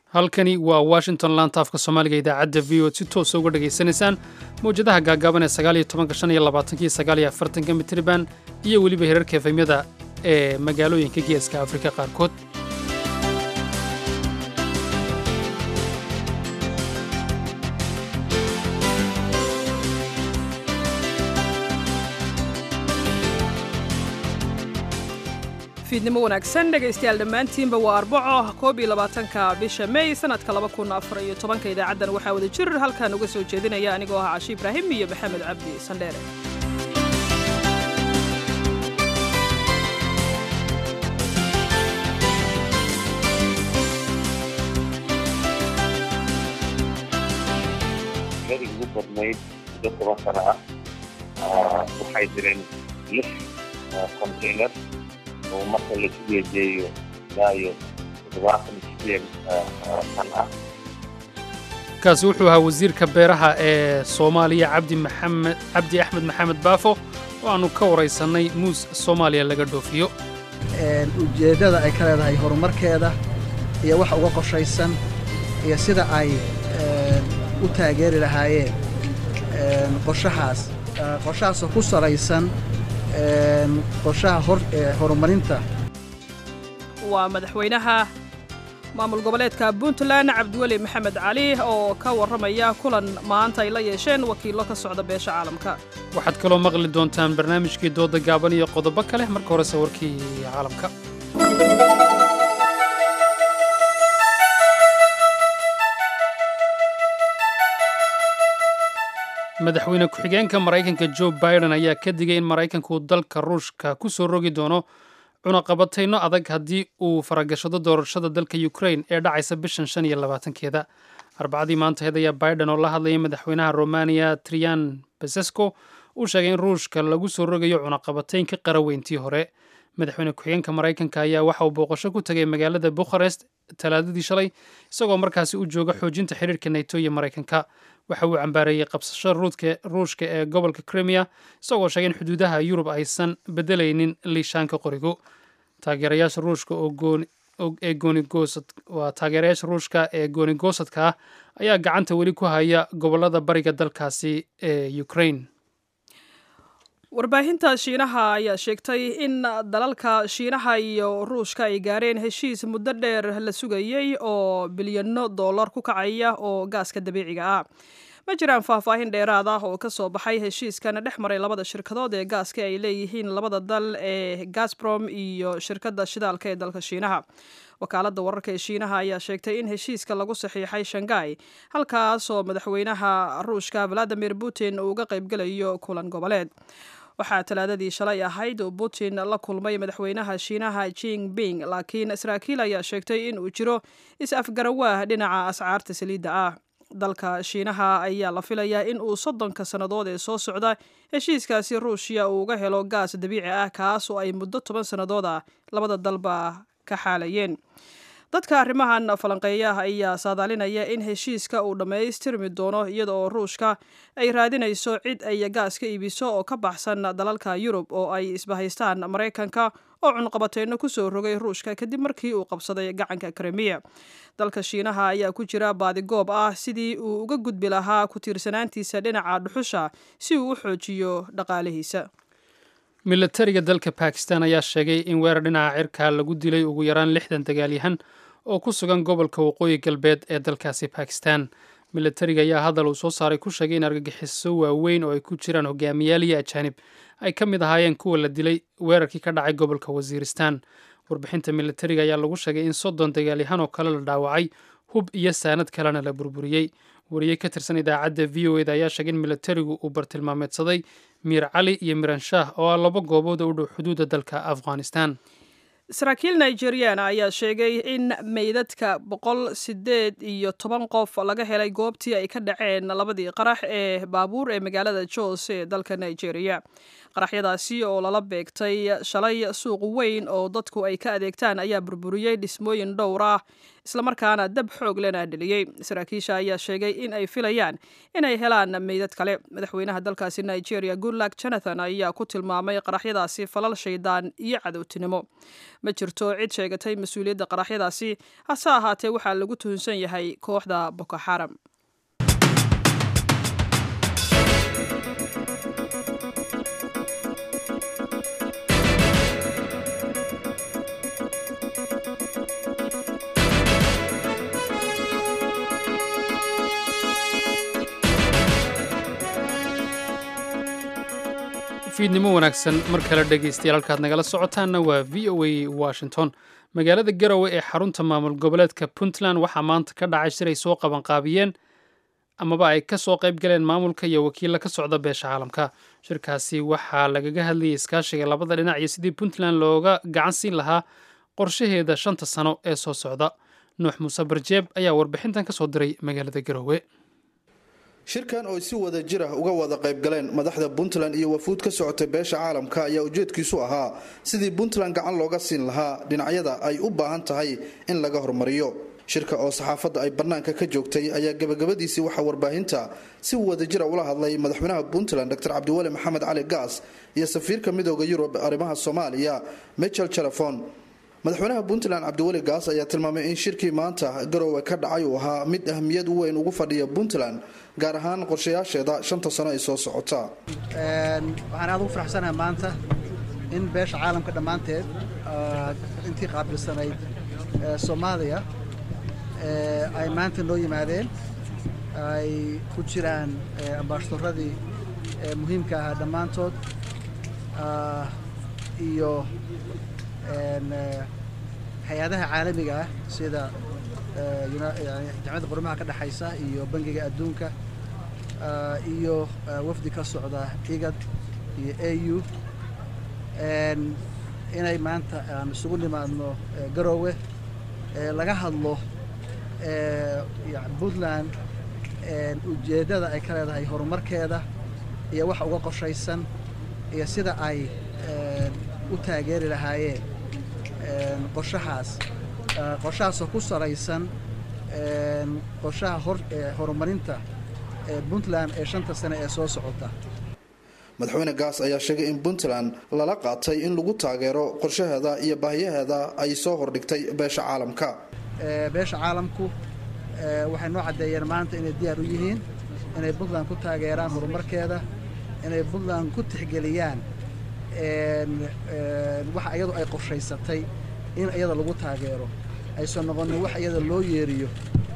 halkani waa washington laantaafka soomaaliga idaacadda v o d si toosa uga dhegaysanaysaan mawjadaha gaagaaban ee sagaaliyo tobanka shan iyo labaatankiyo sagaaliyo afartanka mitriban iyo weliba herarka efemyada ee magaalooyinka geeska afrika qaarkood fiidnimo wanaagsan dhegaystayaal dhammaantiinba waa arbaco koob iyo labaatanka bisha mey sanadka laba kun afar iyo tobanka idaacaddan waxaa wada jir halkan uga soo jeedinaya anigoo ah cashi ibraahim iyo maxamed cabdi sandheere ladii ugu badnayd muddo toban sano ah waxay jireen lix container oo marka lasu geejeeyo ilaa iyo toddobaatan sideed san ah kaasi wuxuu ahaa wasiirka beeraha ee soomaaliya cabdi maxamed cabdi axmed maxamed baafo oo aannu ka waraysannay muus soomaaliya laga dhoofiyo ujeeddada ay ka leedahay horumarkeeda iyo waxa uga qorshaysan iyo sida ay u taageeri lahaayeen qorshahaas qorshahaasoo ku salaysan qorshaha horumarinta waa madaxweynaha maamul goboleedka puntland cabdiweli maxamed cali oo ka warramaya kulan maanta ay la yeesheen wakiillo ka socda beesha caalamka waxaad kaloo maqli doontaan barnaamijkii dooda gaaban iyo qodobo kale marka horese warkii caalamka madaxweyne ku-xigeenka maraykanka jo biden ayaa ka digay in maraykanku dalka ruushka ku soo rogi doono cunaqabatayno adag haddii uu faragashado doorashada dalka ukrain ee dhacaysa bishan shan iyo labaatankeeda arbacadii maantaheed ayaa biden oo la hadlayay madaxweynaha romaniya trian basesco uu sheegay in ruushka lagu soo rogayo cunaqabatayn ka qaraweyntii hore madaxweyne ku-xigeenka maraykanka ayaa waxa uu booqasho ku tegay magaalada bukharest talaadadii shalay isagoo markaasi u jooga xoojinta xiriirka nato iyo maraykanka waxa uu cambaareeyey qabsashada ruushka ee gobolka krimiya isagoo sheegay in xuduudaha yurub aysan bedelaynin liishaanka qorigu taageerayaasha ruushka ee waa taageerayaasha ruushka ee goonigoosadka ah ayaa gacanta weli ku haya gobolada bariga dalkaasi ee ukraine warbaahinta shiinaha ayaa sheegtay in dalalka shiinaha iyo ruushka ay gaareen heshiis muddo dheer la sugayey oo bilyano dollar ku kacaya oo gaaska dabiiciga ah ma jiraan faahfaahin dheeraad ah oo ka soo baxay heshiiskan dhex maray labada shirkadood ee gaaska ay leeyihiin labada dal ee gasbrom iyo shirkadda shidaalka ee dalka shiinaha wakaaladda wararka ee shiinaha ayaa sheegtay in heshiiska lagu saxiixay shanghai halkaasoo madaxweynaha ruushka valadimir putin uu uga qaybgelayo kulan goboleed waxaa talaadadii shalay ahayd oo putin la kulmay madaxweynaha shiinaha jing ping laakiin saraakiil ayaa sheegtay in uu jiro is-afgarawaah dhinaca ascaarta saliidda ah dalka shiinaha ayaa la filayaa in uu soddonka sannadood ee soo socda heshiiskaasi ruushya uu uga helo gaas dabiici ah kaas oo ay muddo toban sannadood ah labada dalba ka xaalayeen dadka arrimahan falanqeeya ayaa saadaalinaya in heshiiska uu dhammaystirmi doono iyada oo ruushka ay raadinayso cid ay gaas ka iibiso oo ka baxsan dalalka yurub oo ay isbahaystaan maraykanka oo cunqabateyno ku soo rogay ruushka kadib markii uu qabsaday gacanka krimiya dalka shiinaha ayaa ku jira baadigoob ah sidii uu uga gudbi lahaa ku tiirsanaantiisa dhinaca dhuxusha si uu u xoojiyo dhaqaalihiisa milatariga dalka bakistan ayaa sheegay in weerar dhinaca cirka lagu dilay ugu yaraan lixdan dagaalyahan oo ku sugan gobolka waqooyi galbeed ee dalkaasi bakistan milatariga ayaa hadal uu soo saaray ku sheegay in argagixiso waaweyn oo ay ku jiraan hogaamiyaal iyo ajaanib ay ka mid ahaayeen kuwa la dilay weerarkii ka dhacay gobolka wasiiristan warbixinta milatariga ayaa lagu sheegay in soddon dagaalyahan oo kale la dhaawacay hub iyo saanad kalena la burburiyey wariye ka tirsan idaacadda v o eda ayaa sheegay in milatarigu uu bartilmaameedsaday miir cali iyo miranshah oo ah laba goobood oo u dhow xuduudda dalka afghanistan saraakiil nigeriana ayaa sheegay in meydadka boqol sideed iyo toban qof laga helay goobtii ay ka dhaceen labadii qarax ee baabuur ee magaalada jos ee dalka nigeria qaraxyadaasi oo lala beegtay shalay suuq weyn oo dadku ay ka adeegtaan ayaa burburiyey dhismooyin dhowr ah islamarkaana dab xoog lena dheliyey saraakiisha ayaa sheegay in ay filayaan inay helaan meydad kale madaxweynaha dalkaasi nigeria goodluck jonathan ayaa ku tilmaamay qaraxyadaasi falal shaydaan iyo cadowtinimo ma jirto cid sheegatay mas-uuliyadda qaraxyadaasi hase ahaatee waxaa lagu tuhunsan yahay kooxda boko xaram fiidnimo wanaagsan mar kale dhegaystayaal halkaad nagala socotaanna waa v o a washington magaalada garowe ee xarunta maamul goboleedka puntland waxaa maanta ka dhacay shir ay soo qabanqaabiyeen amaba ay ka soo qayb galeen maamulka iyo wakiilla ka socda beesha caalamka shirkaasi waxaa lagaga hadlayay iskaashiga labada dhinac iyo sidii puntland looga gacan siin lahaa qorshaheeda shanta sano ee soo socda nuux muuse barjeeb ayaa warbixintan ka soo diray magaalada garowe shirkan oo si wada jir ah uga wada qayb galeen madaxda puntland iyo wafuud ka socotay beesha caalamka ayaa ujeedkiisu ahaa sidii puntland gacan looga siin lahaa dhinacyada ay u baahan tahay in laga hormariyo shirka oo saxaafadda ay bannaanka ka joogtay ayaa gabagabadiisii waxaa warbaahinta si wada jira ula hadlay madaxweynaha puntland dr cabdiweli maxamed cali gaas iyo safiirka midooda yurub arrimaha soomaaliya michel telefon madaxweynaha puntland cabdiweli gaas ayaa tilmaamay in shirkii maanta garowe ka dhacay uu ahaa mid ahmiyad weyn ugu fadhiya puntland gaar ahaan qorshayaasheeda shanta sano ay soo socota waxaan aada ugu faraxsanahay maanta in beesha caalamka dhammaanteed intii qaabilsanayd soomaaliya ay maanta noo yimaadeen ay ku jiraan ambaashadoradii muhiimka ahaa dhammaantood iyo hay-adaha caalamiga ah sida jamciyadda qormaha ka dhexaysa iyo bangiga adduunka iyo wafdi ka socda igad iyo a u inay maanta aan isugu nimaadno garowe laga hadlo puntland ujeeddada ay ka leedahay horumarkeeda iyo waxa uga qorshaysan iyo sida ay u taageeri lahaayeen qorshahaas qorshahaasoo ku salaysan qorshaha horumarinta puntland ee shanta sane ee soo socota madaxweyne gaas ayaa sheegay in puntland lala qaatay in lagu taageero qorshaheeda iyo baahiyaheeda ay soo hordhigtay beesha caalamka beesha caalamku waxay noo caddeeyeen maanta inay diyaar u yihiin inay puntland ku taageeraan horumarkeeda inay puntland ku tixgeliyaan waxa iyadu ay qorshaysatay in iyada lagu taageero aysan noqonin wax iyada loo yeeriyo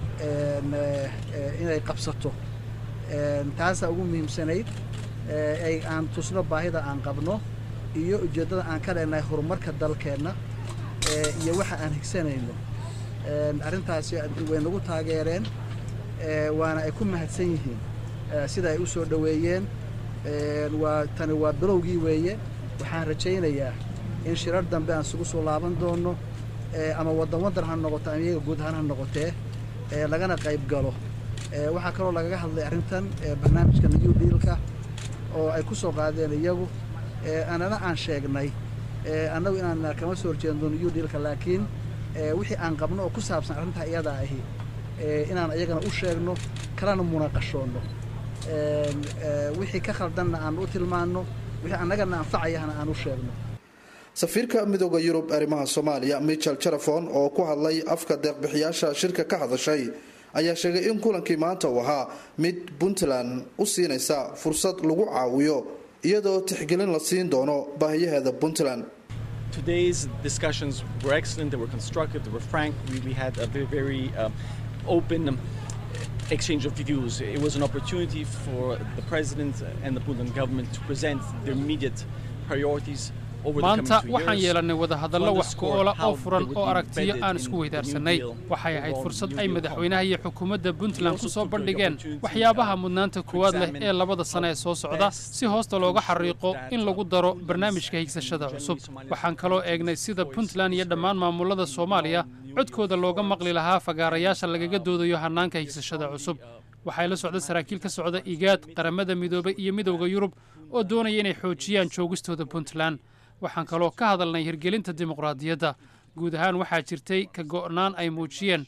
inay qabsato taasaa ugu muhiimsanayd ay aan tusno baahida aan qabno iyo ujeeddada aan ka leenahay horumarka dalkeenna iyo waxa aan higsanayno arrintaasi way nagu taageereen waana ay ku mahadsan yihiin sida ay u soo dhoweeyeen waa tani waa bilowgii weeye waxaan rajaynayaa in shirar dambe aan isugu soo laaban doono ama waddan waddan ha noqoto ama iyaga guud ahaan ha noqotee lagana qayb galo waxaa kaloo lagaga hadlay arrintan barnaamijka new dealka oo ay ku soo qaadeen iyagu anana aan sheegnay annagu inaan kama soo horjeedno new dealka laakiin wixii aan qabno oo ku saabsan arrintaa iyadaa ahi inaan iyagana u sheegno kalena munaqashoonno wixii ka khaldanna aan u tilmaanno wixii annagana anfacayahana aan u sheegno safiirka midooda yurub arrimaha soomaaliya michel telefon oo ku hadlay afka deeqbixiyaasha shirka ka hadashay ayaa sheegay in kulankii maanta uu ahaa mid puntland u siinaysa fursad lagu caawiyo iyadoo tixgelin la siin doono baahiyaheeda puntland Today's discussions were excellent, they were constructive, they were frank. We, we had a very, very um, open um, exchange of views. It was an opportunity for the President and the Puntland government to present their immediate priorities maanta waxaan yeelannay wadahadallo wax ku oola oo furan oo aragtiyo aan isku weydaarsanay waxay ahayd fursad ay madaxweynaha iyo xukuumadda puntland ku soo bandhigeen waxyaabaha mudnaanta koowaad leh ee labada sane ee soo socda si hoosta looga xariiqo in lagu daro barnaamijka higsashada cusub waxaan kaloo eegnay sida puntland iyo dhammaan maamullada soomaaliya codkooda looga maqli lahaa fagaarayaasha lagaga doodayo hannaanka higsashada cusub waxay la socda saraakiil ka socda igaad qaramada midoobay iyo midowda yurub oo doonaya inay xoojiyaan joogistooda puntland waxaan kaloo ka hadalnay hirgelinta dimuqraadiyadda guud ahaan waxaa jirtay ka go'naan ay muujiyeen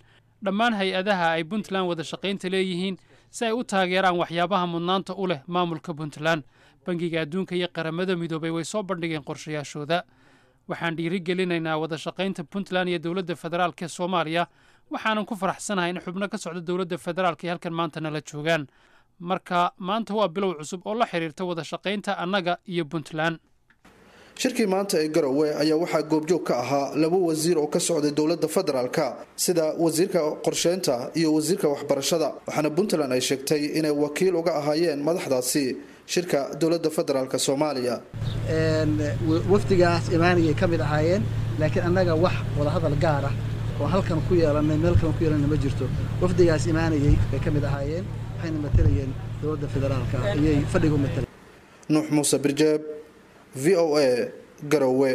dhammaan hay-adaha ay puntland wada shaqaynta leeyihiin si ay u taageeraan waxyaabaha mudnaanta u leh maamulka puntland bangiga adduunka iyo qaramada midoobay way soo bandhigeen qorshayaashooda waxaan dhiirigelinaynaa wada shaqaynta puntland iyo dowladda federaalk ee soomaaliya waxaanan ku faraxsanahay in xubno ka socda dowladda federaalk ee halkan maanta nala joogaan marka maanta waa bilow cusub oo la xiriirta wada shaqaynta annaga iyo puntland shirkii maanta ee garowe ayaa waxaa goobjoog ka ahaa laba wasiir oo ka socday dowladda federaalka sida wasiirka qorsheynta iyo wasiirka waxbarashada waxaana puntland ay sheegtay inay wakiil uga ahaayeen madaxdaasi shirka dowladda federaalk soomaaliya wafdigaas imaanayay ka mid ahaayeen laakiin annaga wax wadahadal gaar ah oo halkan ku yeelanay meel kale ku yeelanay ma jirto wafdigaas imaanayay bay ka mid ahaayeen waxayna matalayeen dowladda federaalka ayay fadhiga u matalayeen nuux muuse birjeeb v o a garowe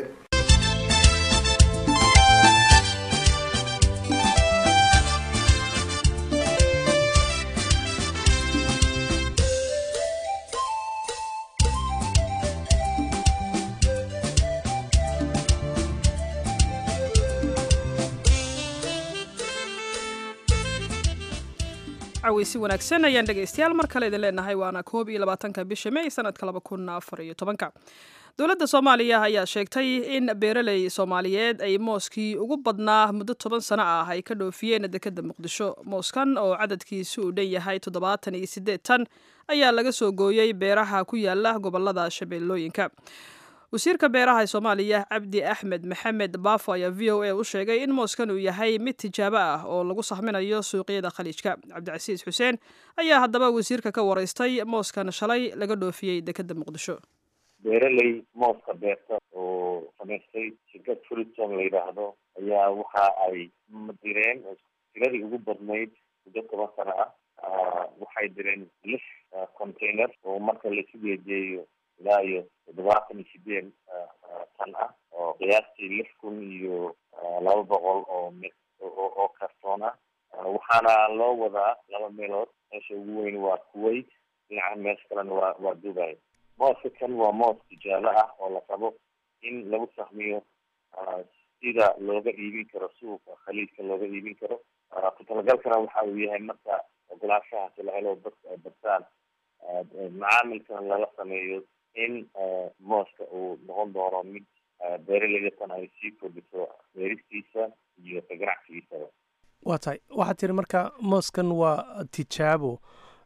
caweysi wanaagsan ayaan dhegaystayaal mar kale idin leenahay waana koob iyo labaatanka bisha may sanadka laba kun afar iyo tobanka dowladda soomaaliya ayaa sheegtay in beeraley soomaaliyeed ay mooskii ugu badnaa muddo toban sano ah ay ka dhoofiyeen dekadda muqdisho mooskan oo cadadkiisu uu dhan yahay toddobaatan iyo siddeed tan ayaa laga soo gooyey beeraha ku yaala gobolada shabeellooyinka wasiirka beeraha ee soomaaliya cabdi axmed maxamed baafo ayaa v o a u sheegay in mooskan uu yahay mid tijaabo ah oo lagu sahminayo suuqyada khaliijka cabdicasiis xuseen ayaa haddaba wasiirka ka waraystay mooskan shalay laga dhoofiyey dekadda muqdisho beeraley mooska beerta oo samaystay shirkad fruitson la yidhaahdo ayaa waxa ay direen tiradii ugu badnayd muddo toban sano ah waxay direen lix container oo marka laisu geejeeyo ilaa iyo toddobaatan iyo sideed tan ah oo qiyaastii lix kun iyo laba boqol oo m oo kartoon ah waxaana loo wadaa laba meelood meesha ugu weyn waa kuwait dhinaca meesha kalena waa waa dubai mooska kan waa moos tijaalo ah oo la rabo in lagu sahmiyo sida looga iibin karo suuqa khaliijka looga iibin karo ku talagalkana waxa uu yahay marka ogolaanshahaasi la helo dadka ay badtaan macaamilkana lala sameeyo in mooska uu noqon doono mid beeraleyatan ay sii kordhiso beeristiisa iyo ka ganacsigiisaba waa tahay waxaad tiri marka mooskan waa tijaabo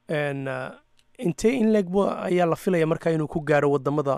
intee in leeg ayaa la filaya marka inuu ku gaaro wadamada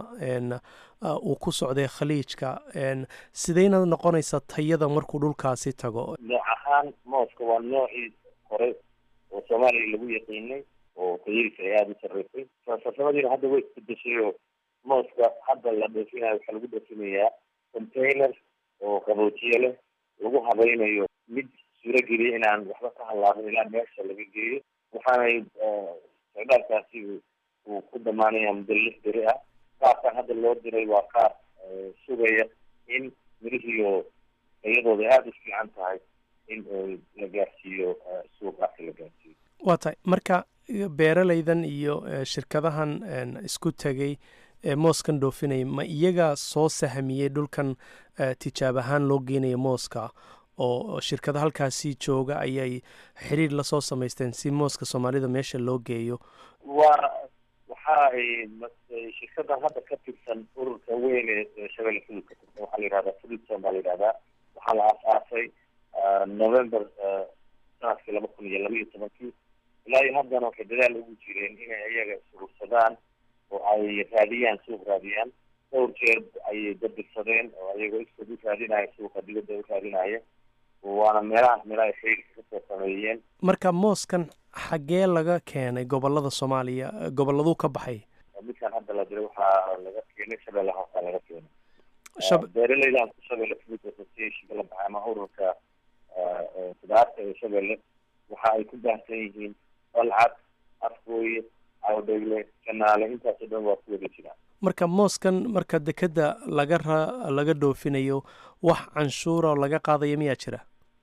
uu ku socday khaliijka sideyna noqonaysa tayada markuu dhulkaasi tago nooc ahaan mooska waa noocii hore oo soomaaliya lagu yaqiinay oo tayadiisa ay aada u sarreysay farsamadiina hadda way isbedeshay oo mooska hadda la dhoofinayo waxaa lagu dhoofinayaa container oo qaboojiye leh lagu habaynayo mid suurogeliya inaan waxba ka halaabin ilaa meesha laga geeyo waxaanay socdaalkaasi uu ku dhamaanaya muddo lix beri ah qaabkan hadda loo diray waa qaab sugaya in mirihiio tayadooda aada u fiican tahay in la gaarsiiyo suuqaasi la gaarsiiyo waa tahay marka beeraleydan iyo shirkadahan isku tegay ee mooskan dhoofinaya ma iyaga soo sahmiyey dhulkan tijaab ahaan loo geenaya mooska oo shirkada halkaasi jooga ayay xiriir lasoo samaysteen si mooska soomaalida meesha loo geeyo waa waxa ay shirkadan hadda ka tirsan ururka weyn ee shabeelle fudud ka tirsan waxaa la yihahdaa fududson baa la yihahdaa waxaa la aas-aasay november sanadkii laba kun iyo laba iyo tobankii ilaa iyo haddana waxay dadaal ugu jireen inay iyaga surursadaan oo ay raadiyaan suuq raadiyaan dhowr jeer ayay dadirsadeen oo iyagoo iskood u raadinaya suuqa dibadda u raadinaya waana meelahaas meelaha ay xiriirka kasoo sameeyeen marka mooskan xaggee laga keenay gobolada soomaaliya gobolladuu ka baxay midkan hadda la diray waxaa laga keenay shabeelle hoosaa laga keenay beeraleydan shabeelle food association la baxay ama ururka sidaarta ee shabeelle waxa ay ku baahsan yihiin balcad afgooye awdhegle janaale intaasoo dhan waa ku wada jiraan marka mooskan marka dekeda laga ra laga dhoofinayo wax canshuura oo laga qaadaya miyaa jira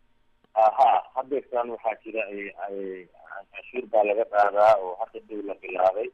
ha hadeertan waxaa jira canshuur baa laga qaadaa oo hadda dhow la bilaabay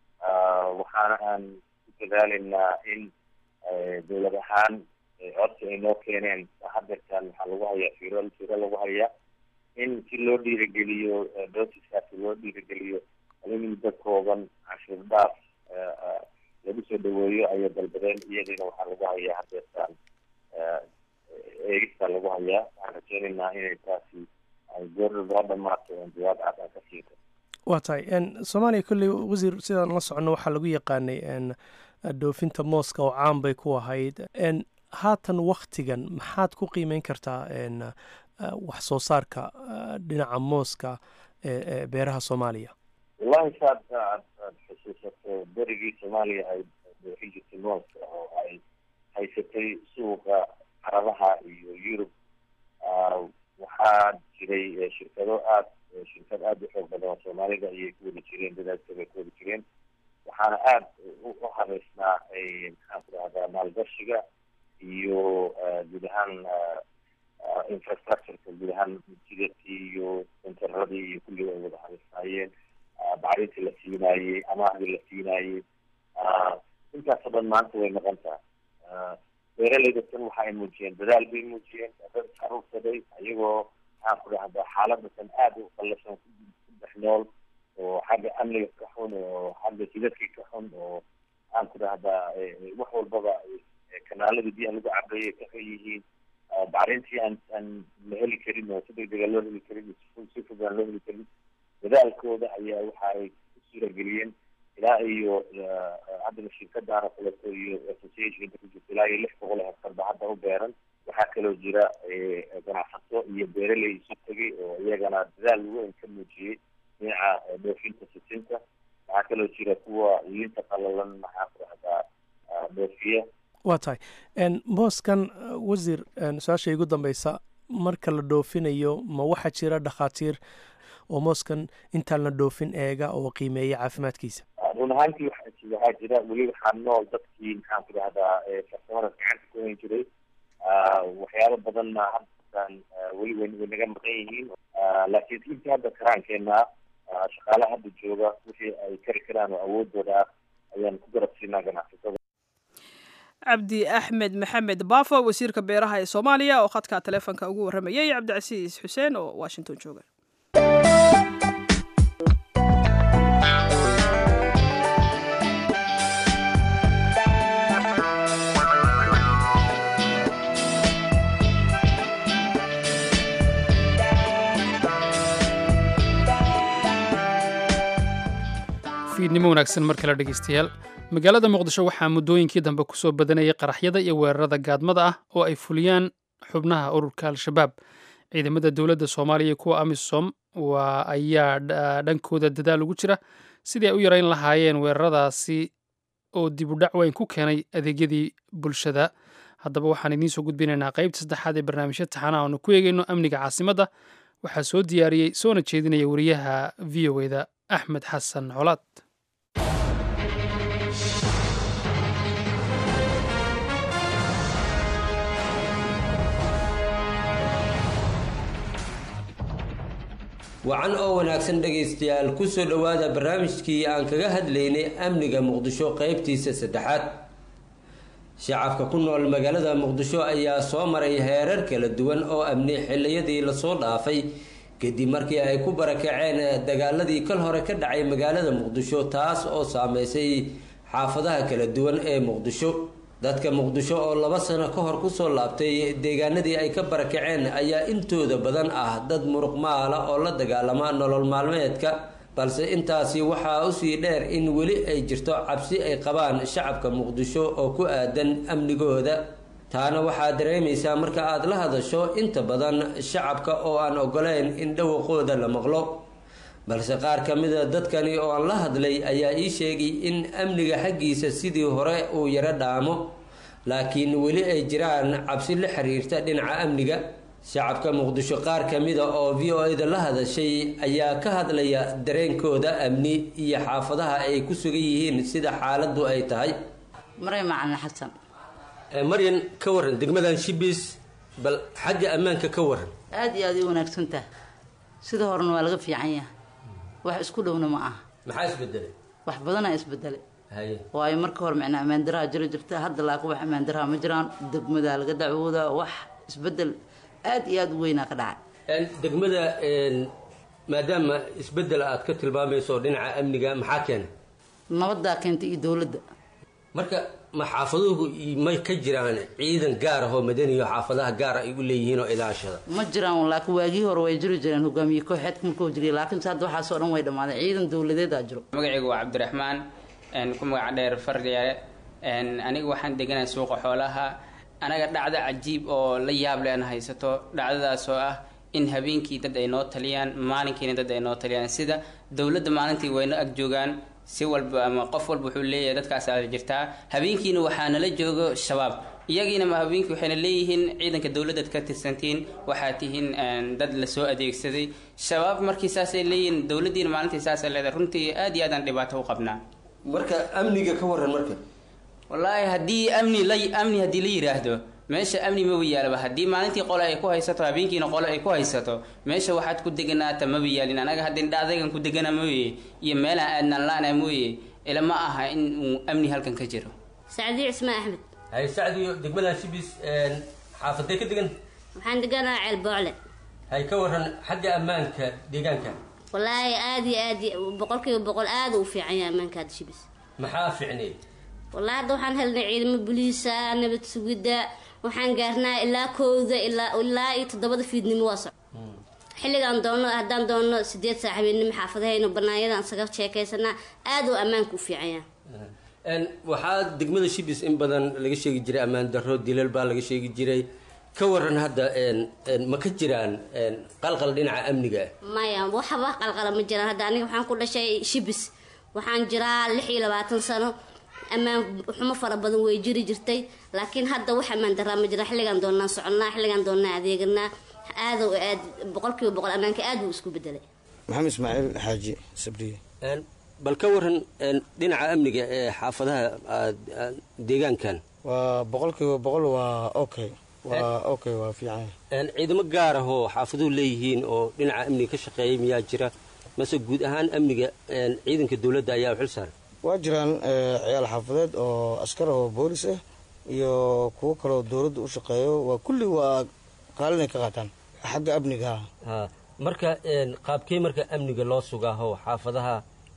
waxaana aan ku dadaalaynaa in dowlad ahaan codsi ay noo keeneen hadeertan waxaa lagu hayaa firo firo lagu hayaa in si loo dhiirigeliyo doosiskaasi loo dhiirigeliyo in muddo kooban cashuur dhaaf lagu soo dhaweeyo ayay dalbadeen iyadiina waxaa lagu hayaa hadeertaan eegista lagu hayaa waxaan rajeynaynaa inay taasi ay goordhow ha dhamaato oon jawaab cad aan ka siin karo waa tahay soomaaliya kolley wasiir sidaan la soconno waxaa lagu yaqaanay dhoofinta mooska oo caan bay ku ahayd haatan waktigan maxaad ku qiimeyn kartaa wax soo saarka dhinaca mooska ee beeraha soomaaliya wallahi saad aad aad xusuusato berigii soomaaliya ay dhoofin jirtay mooska oo ay haysatay suuqa carabaha iyo yurub waxaa jiray shirkado aad shirkad aada u xoog badan oo soomaalida ayay ku wadi jireen dadaalka bay ku wadi jireen waxaana aada u habeysnaa maxaan ku rahdaa maalgashiga iyo guud ahaan infrastructureka guud ahaan jidadkii iyo senteradii iyo kulliga ay wada habeysnaayeen bacrintii la siinaayey amaahdii la siinaayey intaasoo dhan maanta way noqon taha beeraleyda tan waxa ay muujiyeen dadaal bay muujiyeen dad aruursaday ayagoo maxaan ku dhahdaa xaalada tan aada u qallasan ku dhex nool oo xagga amniga ka xun oo xagga jidadka ka xun oo maxaan ku dhahdaa wax walbaba kanaaladii biyaha lagu cabeeyay ka xun yihiin bacrintii aan aan la heli karin oo si degdega loo heli karin si fog aan loo heli karin dadaalkooda ayaa waxa ay ku suurageliyeen ilaa iyo haddana shirkadaana kaleeto iyo associationka ku jirta ilaa iyo lix boqol oo hektar ba hadda u beeran waxaa kaloo jira ganacsato iyo beeraley isu tegay oo iyagana dadaal weyn ka muujiyey dhinaca dhoofinta sisinta waxaa kaloo jira kuwa liinta qalalan maxaa ku dhahdaa dhoofiya waa tahay mooskan wasiir su-aasha igu dambeysa marka la dhoofinayo ma waxaa jira dhakhaatiir oo mooskan intaan la dhoofin eega oo qiimeeya caafimaadkiisa run ahaantii waxaa jira weli waxaa nool dadkii maxaan ku dhahdaa farsamada gacanta ku hayn jiray waxyaabo badanna haddaan weli way way naga maqan yihiin laakiin intii hadda karaankeenna shaqaalaha hadda jooga wixii ay kari karaan oo awoodooda ah ayaan ku garab siinaa ganacsatada cabdi axmed maxamed baafo wasiirka beeraha ee soomaaliya oo khadka taleefonka ugu warramayay cabdicasiis xuseen oo washington jooga fiidnimo wanaagsan mar kale dhegeystayaal magaalada muqdisho waxaa muddooyinkii dambe kusoo badanayay qaraxyada iyo weerarada gaadmada ah oo ay fuliyaan xubnaha ururka al-shabaab ciidamada dowladda soomaaliya iyo kuwa amisom waa ayaa dhankooda dadaal ugu jira sidii ay u yarayn lahaayeen weeraradaasi oo dib u dhac weyn ku keenay adeegyadii bulshada haddaba waxaan idiin soo gudbinaynaa qaybta saddexaad ee barnaamijya taxanaha oonu ku eegayno amniga caasimadda waxaa soo diyaariyey soona jeedinaya wariyaha v o eda axmed xasan colaad wacan oo wanaagsan dhegaystayaal kusoo dhowaada barnaamijkii aan kaga hadlaynay amniga muqdisho qeybtiisa saddexaad shacabka ku nool magaalada muqdisho ayaa soo maray heerar kala duwan oo amni xiliyadii lasoo dhaafay kadib markii ay ku barakaceen dagaaladii kal hore ka dhacay magaalada muqdisho taas oo saameysay xaafadaha kala duwan ee muqdisho dadka muqdisho oo laba sano ka hor kusoo laabtay deegaanadii ay ka barakaceen ayaa intooda badan ah dad muruq maala oo la dagaalama nolol maalmeedka balse intaasi waxaa usii dheer in weli ay jirto cabsi ay qabaan shacabka muqdisho oo ku aadan amnigooda taana waxaa dareemaysaa marka aada la hadasho inta badan shacabka oo aan ogoleyn in dhawaqooda la maqlo balse qaar ka mida dadkani oo aan la hadlay ayaa ii sheegay in amniga xaggiisa sidii hore uu yaro dhaamo laakiin weli ay jiraan cabsi la xiriirta dhinaca amniga shacabka muqdisho qaar ka mida oo v o e da la hadashay ayaa ka hadlaya dareenkooda amni iyo xaafadaha ay ku sugan yihiin sida xaaladdu ay tahay maray macalin xasan maryan ka waran degmadan shibis bal xagga ammaanka ka waran aada iyo aada u wanaagsan taha sida horena waa laga fiican yahay wax isku dhowna ma aha maxaa isbedelay wax badanaa isbedelay haye waayo marka hore micnaa ammaandaraha jiro jirta hadda laakin wax ammaandaraha ma jiraan degmadaa laga dacwoodaa wax isbedel aada iyo aada u weynaa ka dhacay degmada maadaama isbedel aad ka tilmaamayso dhinaca amniga maxaa keenay nabaddaa keentay iyo dowladda marka ma xaafaduhu may ka jiraan ciidan gaar ah oo madaniyo xaafadaha gaar ay u leeyihiin oo ilaashada ma jiraan laakiin waagii hore way jiri jireen hogaamiye kooxeedka markuu jiriy laakiinse hadda waxaasoo dhan way dhammaadeen ciidan dowladeedaa jiro magacaygu waa cabdiraxmaan ku magaca dheer fardheere aniga waxaan deganaa suuqa xoolaha anaga dhacdo cajiib oo la yaab le aan haysato dhacdadaas oo ah in habeenkii dad ay noo taliyaan maalinkiina dad ay noo taliyaan sida dowladda maalintii wayna ag joogaan si walba ama qof walba wuxuu leeyahay dadkaas aad jirtaa habeenkiina waxaa nala joogo shabaab iyagiina ma habeenkii waxayna leeyihiin ciidanka dowladdaad ka tirsantiin waxaad tihiin dad lasoo adeegsaday shabaab markii saasay leeyihiin dowladdiina maalintii saasay leedahay runtii aad iyo aadaan dhibaato u qabnaa marka amniga ka waran marka wallaahi haddii amni la amni haddii la yidhaahdo meesha amni maba yaalaba haddii maalintii qole ay ku haysato habeenkiina qole ay ku haysato meesha waxaad ku deganaata maba yaalin anaga haddii dhacdaygan ku degana mooye iyo meelaan aadnaan la-ana mooye ila ma aha in uu amni halkan ka jiro sacdiyo cismaan axmed hay sacdiyo degmadan shibis xaafadee ka degan waxaan deganaa ceel boocle hay ka waran xagga ammaanka deegaanka wallaahi aada iyo aad boqolkiiba boqol aada u fiican yahay ammaanka hadda shibis maxaa ficnay wallaahi hadda waxaan helnay ciidamo buliisa nabad sugidda waxaan gaarnaa ilaa kowda ilaa ilaa iyo toddobada fiidnimo waa soc xilligaan doonno haddaan doonno sideed saac habeenimo xaafadahayno banaanyadaan isaga sheekaysanaa aada oo ammaanka u fiican yahay waxaa degmada shibis in badan laga sheegi jiray ammaan darro dilal baa laga sheegi jiray ka waran hadda ma ka jiraan qalqal dhinaca amniga ah maya waxba qalqala ma jiraan hadda aniga waxaan ku dhashay shibis waxaan jiraa lix iyo labaatan sano ammaan xumo fara badan way jiri jirtay laakiin hadda wax ammaan daraa ma jira xilligaan doonnaa soconnaa xilligaan doonnaa adeeganaa aada oo aad boqolkiiba boqol ammaanka aad buu isku bedelay maxamed ismaaciil xaaji sabriye bal ka waran dhinaca amniga ee xaafadaha deegaankan waa boqolkiiba boqol waa okay waa okay waa fiican ciidamo gaar ah oo xaafaduhu leeyihiin oo dhinaca amniga ka shaqeeyay miyaa jira mase guud ahaan amniga ciidanka dowladda ayaa u xil saaray waa jiraan ciyaal xaafadeed oo askar oo boolis ah iyo kuwo kaleo dowladda u shaqeeyo waa kulli waa qaalinay ka qaataan xagga amniga ha marka qaabkee marka amniga loo sugaaho xaafadaha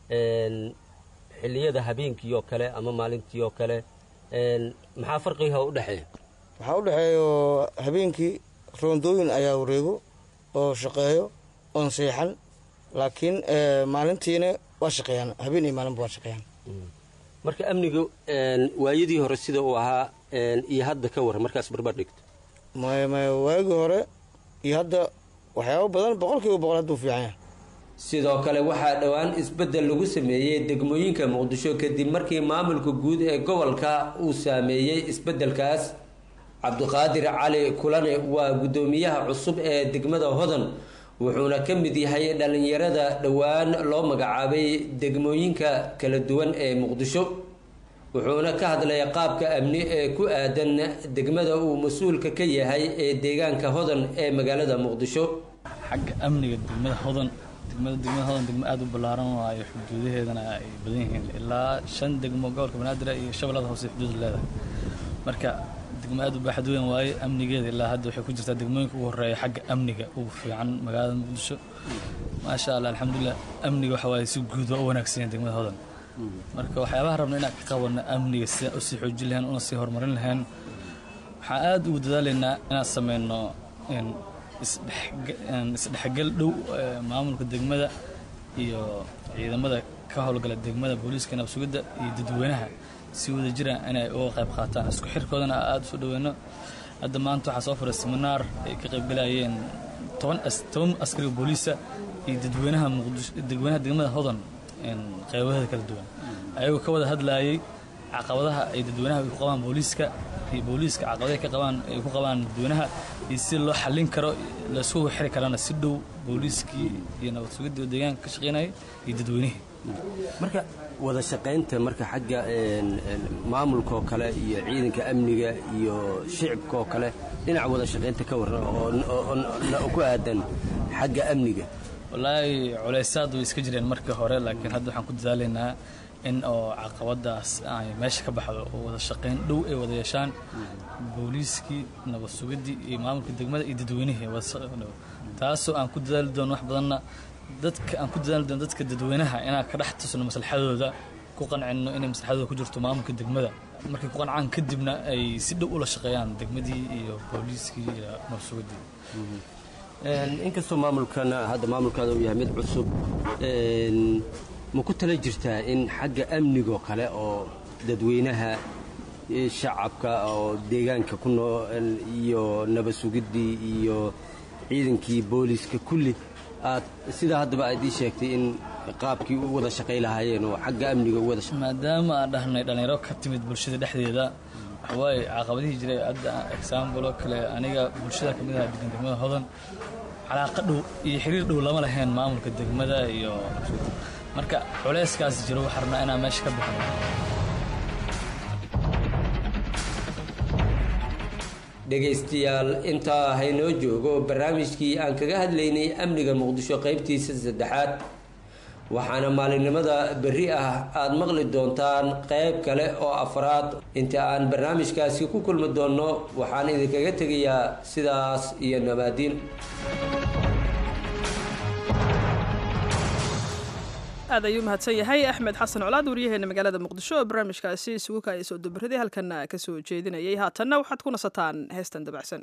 xilliyada habeenkii oo kale ama maalintii oo kale maxaa farqiga u dhexeeya waxaa u dhexeeyo habeenkii roondooyin ayaa wareego oo shaqeeyo oon seexan laakiin maalintiina waa shaqeeyaan habeen iyo maalinba waa shaqeeyaan marka amniga waayadii hore sida uu ahaa iyo hadda ka waran markaas barbar dhigto maya maya waagii hore iyo hadda waxyaabo badan boqolkiiba boqol hadduu fiican yahay sidoo kale waxaa dhowaan isbeddel lagu sameeyey degmooyinka muqdisho kadib markii maamulka guud ee gobolka uu saameeyey isbeddelkaas cabdiqaadir cali kulane waa guddoomiyaha cusub ee degmada hodan wuxuuna ka mid yahay dhallinyarada dhowaan loo magacaabay degmooyinka kala duwan ee muqdisho wuxuuna ka hadlay qaabka amni ee ku aadan degmada uu mas-uulka ka yahay ee deegaanka hodan ee magaalada muqdisho xagga amniga degmada hodan degmada degmada hodan degmo aada u ballaaran waayo xuduudaheedana ay badan yihiin ilaa shan degmo gobolka banaadir iyo shabeellada hoose xuduud leedahay marka degmo aada u baaxad weyn waaye amnigeeda ilaa hadda waxay ku jirtaa degmooyinka ugu horreeya xagga amniga ugu fiican magaalada muqdisho maasha allah alxamdulilah amniga waxa waaye si guud waa u wanaagsan yahay degmada hodan marka waxyaabaha rabna inaan ka qabanno amniga sidaan usii xoojin lahayn una sii horumarin lahayn waxaan aada ugu dadaalaynaa inaan sameyno isdhexgal dhow maamulka degmada iyo ciidamada ka howlgala degmada booliiska nabsugidda iyo dadweynaha si wada jira inay uga qayb qaataan isku xirkoodana aada usoo dhaweyno hadda maanta waxaa soo furay seminaar ay ka qaybgalayeen toban toban askariga booliisa iyo dadweynaha muqdisho dadweynaha degmada hodan qeybaheeda kala duwan ayagoo ka wada hadlaayay caqabadaha ay dadweynaha ay ku qabaan booliiska iyo booliiska caqabadaha ka qabaan ay ku qabaan dadweynaha iyo si loo xallin karo laisku xiri karana si dhow booliiskii iyo nabad sugidii oo deegaanka ka shaqeynaya iyo dadweynihii marka wada shaqaynta marka xagga maamulka oo kale iyo ciidanka amniga iyo shicibka oo kale dhinaca wada shaqaynta ka waran oo ku aadan xagga amniga wallaahi culaysaad way iska jireen markii hore laakiin hadda waxaan ku dadaalaynaa in oo caqabadaas ay meesha ka baxdo oo wada shaqayn dhow ay wada yeeshaan booliiskii nabad sugidii iyo maamulka degmada iyo dadweynihii wada shaqayn dhow taasoo aan ku dadaali doono wax badanna dadka aan ku dadaali doono dadka dadweynaha inaan ka dhex tusno maslaxadooda ku qancino inay maslaxadooda ku jirto maamulka degmada markay ku qancaan kadibna ay si dhow ula shaqeeyaan degmadii iyo booliiskii iyo nabad sugidii inkastoo maamulkan hadda maamulkaada uu yahay mid cusub een, ma ku tala jirtaa in xagga amnigoo kale oo dadweynaha eh, shacabka oo deegaanka ku nool iyo nabad sugiddii iyo ciidankii booliiska kulli aad sidaa haddaba aad ii sheegtay in qaabkii u wada shaqay lahaayeen oo xagga amniga u wada shaqay maadaama aan dhahnay dhallinyaro ka timid bulshada dhexdeeda waxawaaye caqabadihii jiray hadda example oo kale aniga bulshada ka mid aha degan degmada hodan calaaqa dhow iyo xiriir dhow lama lahayn maamulka degmada iyo marka culeyskaas jiro waxaa rabnaa inaan meesha ka bixino dhegaystayaal intaa haynoo joogo barnaamijkii aan kaga hadlaynay amniga muqdisho qaybtiisa saddexaad waxaana maalinimada berri ah aad maqli doontaan qayb kale oo afraad inta aan barnaamijkaasi ku kulmi doonno waxaan idinkaga tegayaa sidaas iyo nabaadiin aad ayuu mahadsan yahay axmed xasan colaad waryaheena magaalada muqdisho oo barnaamijkaasi isugu kaaya soo dabaraday halkana ka soo jeedinayay haatanna waxaad ku nasataan heestan dabacsan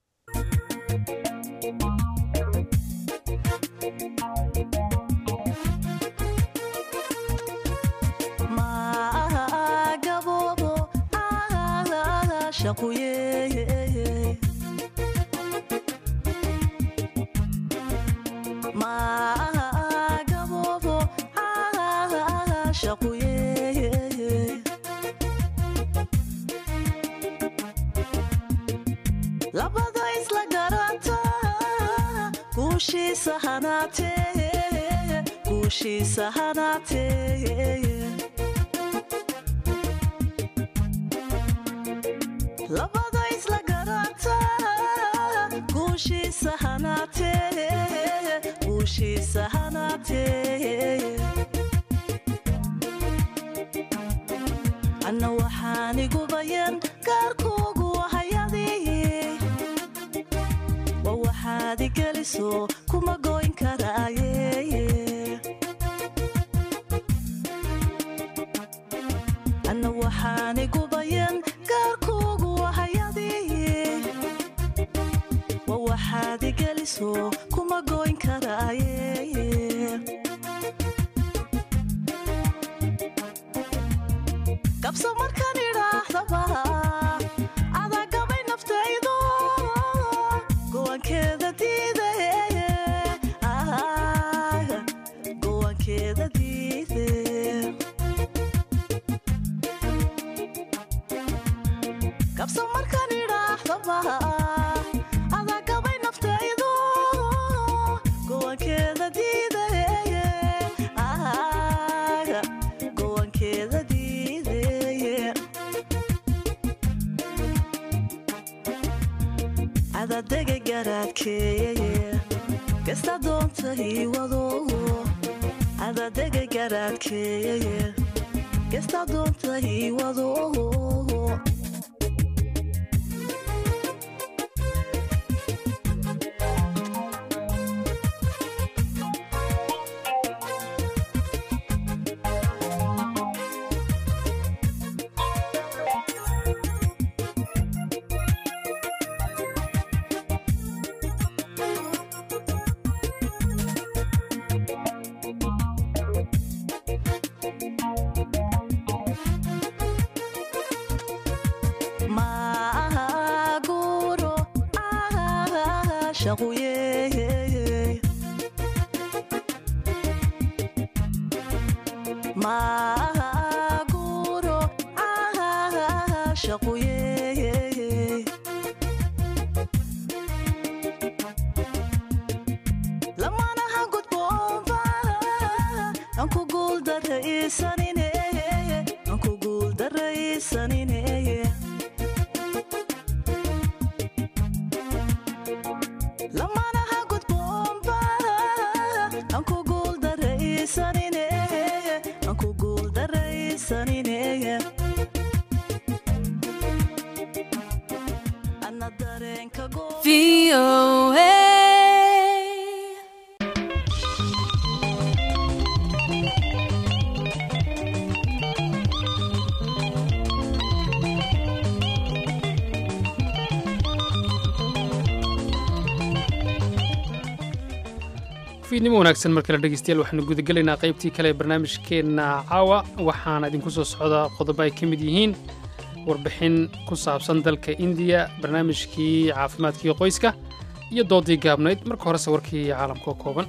labada isla garanta guushiisa hanaatee guushiisa hanaatee labada isla garanta guushiisa hanaatee guushiisa hanaatee anna waxaan igu bayan gaarkuugu hayadii wa waxaad igeliso kuma goyn karaaye anna waxaan igu bayan gaarkuugu hayadii wa waxaad igeliso kuma goyn karaaye kabso markaan idhaahdaba adaa gabay naftaydo gowankeeda diide gowankeeda diide kabso markaan idhaahdaba adaa gabay naftaydo gowankeeda diide gowankeeda diide adadega garaadkeeye kasta doonta ii wado adadega garaadkeeye kasta doonta ii wado maaguro shaquye maaguro shaquye lamanaha gudboomba anku guuldaraysanine anku guuldaraysanine lamanaha gudboomba anku guuldaraysanine anku guuldaray dareenka go fiidnimo wanaagsan mar kale dhegeystayaal waxaanu gudagelaynaa qaybtii kale ee barnaamijkeenna caawa waxaana idinku soo socda qodobo ay ka mid yihiin warbixin ku saabsan dalka indiya barnaamijkii caafimaadkii qoyska iyo doodii gaabnayd marka horese warkii caalamka oo kooban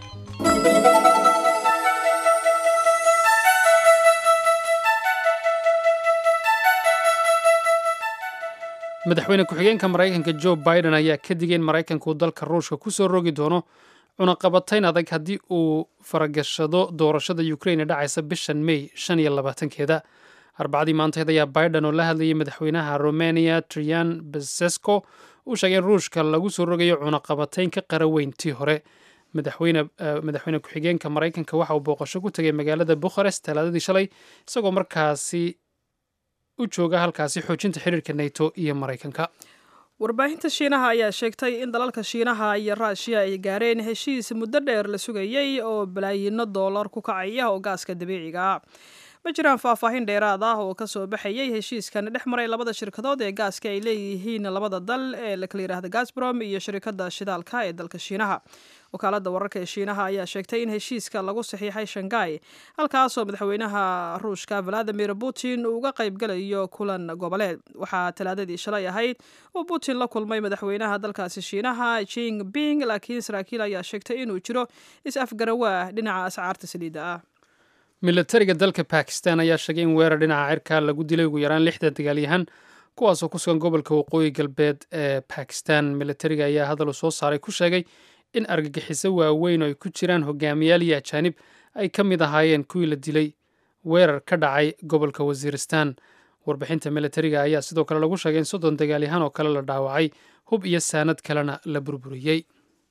madaxweyne ku-xigeenka maraykanka jo biden ayaa ka digay in maraykanku dalka ruushka ku soo rogi doono cunaqabatayn adag haddii uu faragashado doorashada ukrain ee dhacaysa bishan mey shan iyo labaatankeeda arbacadii maantaheed ayaa biden oo la hadlayay madaxweynaha romania trian besesko uu sheegay in ruushka lagu soo rogayo cunaqabatayn ka qara weyn tii hore madaxweyne ku-xigeenka maraykanka waxa uu booqasho ku tegay magaalada bukharest talaadadii shalay isagoo markaasi u jooga halkaasi xoojinta xiriirka nato iyo maraykanka warbaahinta shiinaha ayaa sheegtay in dalalka shiinaha iyo raashiya ay gaareen heshiis muddo dheer la sugayey oo balaayiino doolar ku kacaya oo gaaska dabiiciga ah ma jiraan faahfaahin dheeraad ah oo kasoo baxayay heshiiskan dhex maray labada shirkadood ee gaaska ay leeyihiin labada dal ee lakala yidhaahda gasbrom iyo shirkadda shidaalka ee dalka shiinaha wakaalada wararka ee shiinaha ayaa sheegtay in heshiiska lagu saxiixay shanghai halkaasoo madaxweynaha ruushka valadimir putin uu uga qaybgalayo kulan goboleed waxaa talaadadii shalay ahayd uu putin la kulmay madaxweynaha dalkaasi shiinaha jing ping laakiin saraakiil ayaa sheegtay inuu jiro is-afgarawaah dhinaca ascaarta saliidda ah milatariga dalka bakistan ayaa sheegay in weerar dhinaca cirka lagu dilay ugu yaraan lixdan dagaalyahan kuwaasoo ku sugan gobolka waqooyi galbeed ee bakistan milatariga ayaa hadal uu soo saaray ku sheegay in argagixiso waaweyn oo ay ku jiraan hogaamiyaal iyo ajaanib ay ka mid ahaayeen kuwii la dilay weerar ka dhacay gobolka wasiiristan warbixinta milatariga ayaa sidoo kale lagu sheegay in soddon dagaalyahan oo kale la dhaawacay hub iyo saanad kalena la burburiyey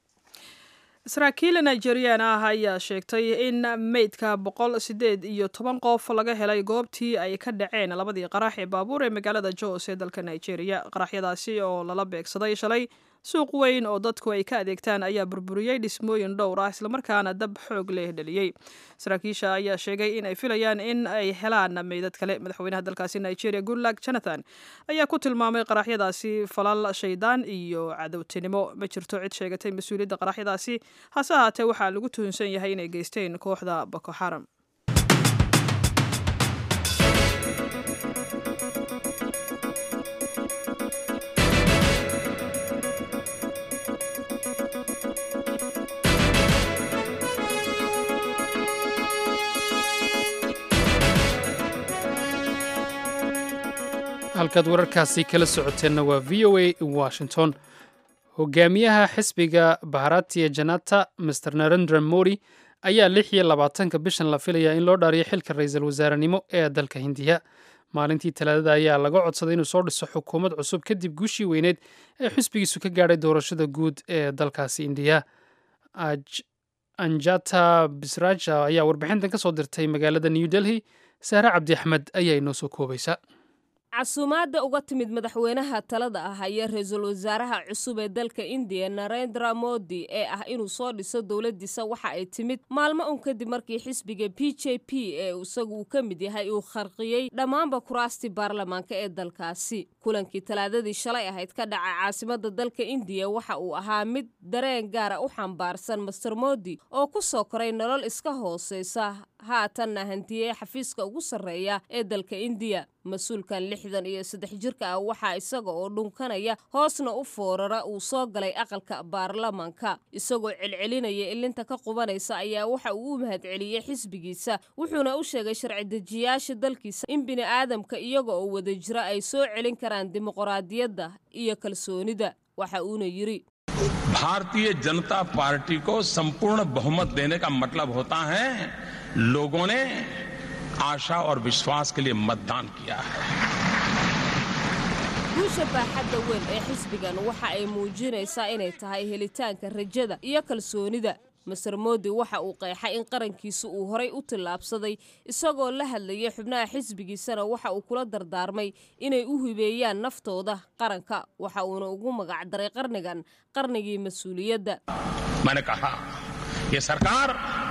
saraakiil nigerian ah ayaa sheegtay in meydka boqol sideed iyo toban qof laga helay goobtii ay ka dhaceen labadii qarax ee baabuur ee magaalada jos ee dalka nigeria qaraxyadaasi oo lala beegsaday shalay suuq weyn oo dadku ay ka adeegtaan ayaa burburiyey dhismooyin dhowr ah islamarkaana dab xoog leh dhaliyey saraakiisha ayaa sheegay in ay filayaan in ay helaan meydad kale madaxweynaha dalkaasi nigeria goodluck jonathan ayaa ku tilmaamay qaraxyadaasi falal shaydaan iyo cadowtinimo ma jirto cid sheegatay mas-uuliyadda qaraxyadaasi hase ahaatee waxaa lagu tuhunsan yahay inay geysteen kooxda boko xaram halkaad wararkaasi kala socoteenna waa v o a washington hogaamiyaha xisbiga baharatiya janata master narendra modi ayaa lix iyo labaatanka bishan la filayaa in loo dhaariyo xilka ra-iisul wasaarenimo ee dalka hindiya maalintii talaadada ayaa laga codsaday inuu soo dhiso xukuumad cusub kadib guushii weyneed ee xisbigiisu ka gaadhay doorashada guud ee dalkaasi indiya anjata bisraja ayaa warbixintan ka soo dirtay magaalada new delhi sahre cabdi axmed ayaa inoo soo koobaysa casuumaadda uga timid madaxweynaha talada ah ayaa ra-iisul wasaaraha cusub ee dalka indiya narendra modi ee ah inuu soo dhiso dowladdiisa waxa ay timid maalmo un kadib markii xisbiga b j p ee isagu uu ka mid yahay uu kharqiyey dhammaanba kuraastii baarlamaanka ee dalkaasi kulankii talaadadii shalay ahayd ka dhaca caasimada dalka indiya waxa uu ahaa mid dareen gaara u xambaarsan master modi oo ku soo koray nolol iska hooseysa haatanna hantiyey xafiiska ugu sarreeya ee dalka indiya mas-uulkan lixdan iyo saddex jirka ah waxaa isaga oo dhunkanaya hoosna u foorara uu soo galay aqalka baarlamanka isagoo celcelinaya ilinta ka qubanaysa ayaa waxa uu u mahadceliyey xisbigiisa wuxuuna u sheegay sharci dejiyaasha dalkiisa in bini aadamka iyaga oo wada jira ay soo celin karaan dimuqraadiyadda iyo kalsoonida waxa uuna yidhi भारतीय जनता पार्टी को संपूर्ण बहुमत देने का मतलब होता है लोगों ने आशा और विश्वास के लिए मतदान किया है guusha baaxadda weyn ee xisbigan waxa ay muujinaysaa inay tahay helitaanka rajada iyo kalsoonida master moodi waxa uu qeexay in qarankiisa uu horay u tillaabsaday isagoo la hadlayay xubnaha xisbigiisana waxa uu kula dardaarmay inay u hibeeyaan naftooda qaranka waxa uuna ugu magacdaray qarnigan qarnigii mas-uuliyadda मैंने कहा ये सरकार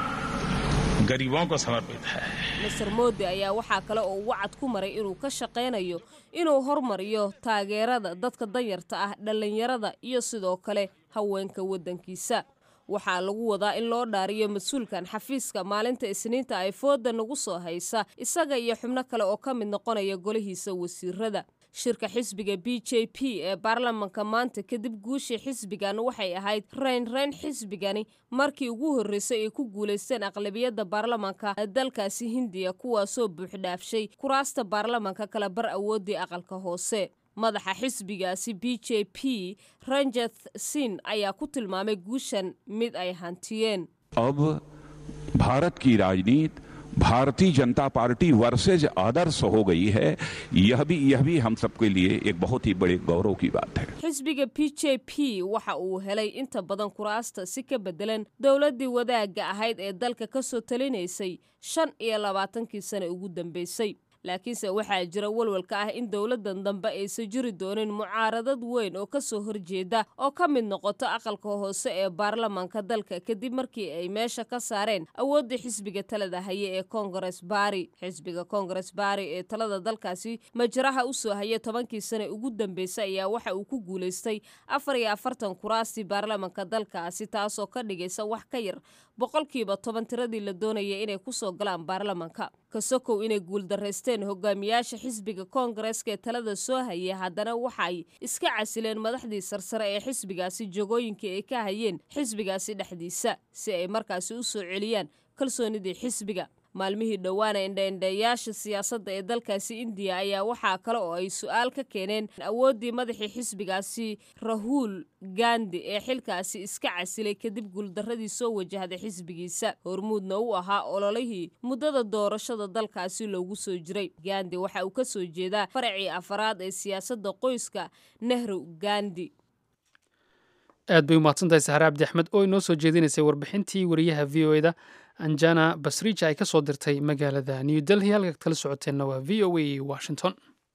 गरीबों को समर्पित है master moodi ayaa waxaa kale oo uu wacad ku maray inuu ka shaqaynayo inuu hormariyo taageerada dadka danyarta ah dhallinyarada iyo sidoo kale haweenka waddankiisa waxaa lagu wadaa in loo dhaariyo mas-uulkan xafiiska maalinta isniinta ay fooda nagu soo haysa isaga iyo xubno kale oo ka mid noqonaya golihiisa wasiirada shirka xisbiga b j p ee baarlamanka maanta kadib guushii xisbigan waxay ahayd reynreyn xisbigani markii ugu horreysay ay ku guulaysteen aqlabiyadda baarlamanka dalkaasi hindiya kuwaasoo buuxdhaafshay kuraasta baarlamanka kala bar awooddii aqalka hoose madaxa xisbigaasi b j p ranjeth sin ayaa ku tilmaamay guushan mid ay hantiyeen अब भारत की राजनीति भारतीय जनता party versus आदर्श हो गई है यह भी यह भी हम सबके लिए एक बहुत ही बड़े गौरव की बात है xisbiga b j p waxa uu helay inta badan kuraasta si ka bedelan dowladdii wadaagga ahayd ee dalka ka soo talinaysay shan iyo labaatankii sane ugu dambeysay laakiinse waxaa jira walwalka ah in dowladdan dambe aysan jiri doonin mucaaradad weyn oo ka soo horjeeda oo ka mid noqoto aqalka hoose ee baarlamanka dalka kadib markii ay meesha ka saareen awooddii xisbiga talada haye ee kongares bari xisbiga kongares bari ee talada dalkaasi majraha u soo haya tobankii sane ugu dambeysay ayaa waxa uu ku guulaystay afar iyo afartan kuraastii baarlamanka dalkaasi taasoo ka dhigaysa wax ka yar boqolkiiba toban tiradii la doonaya inay kusoo galaan baarlamanka kasokow inay guuldaraysteen hogaamiyaasha xisbiga koongareeska ee talada soo hayay haddana waxay iska casileen madaxdii sarsare ee xisbigaasi jogooyinkii ay ka hayeen xisbigaasi dhexdiisa si ay markaasi u soo celiyaan kalsoonidii xisbiga maalmihii dhowaana indhaindhayaasha siyaasadda ee dalkaasi indiya ayaa waxaa kale oo ay su-aal ka keeneen awooddii madaxii xisbigaasi rahuul gandi ee xilkaasi iska casilay kadib guuldaradii soo wajahday xisbigiisa hormuudna u ahaa ololihii muddada doorashada dalkaasi loogu soo jiray gandi waxa uu ka soo jeedaa faracii afaraad ee siyaasadda qoyska nehru gandi aad bay umahadsantahay saxare cabdi axmed oo inoo soo jeedinaysay warbixintii wariyaha v o eda anjana basrija ay ka soo dirtay magaalada new delhi halkaad kala socoteenna waa v o a washington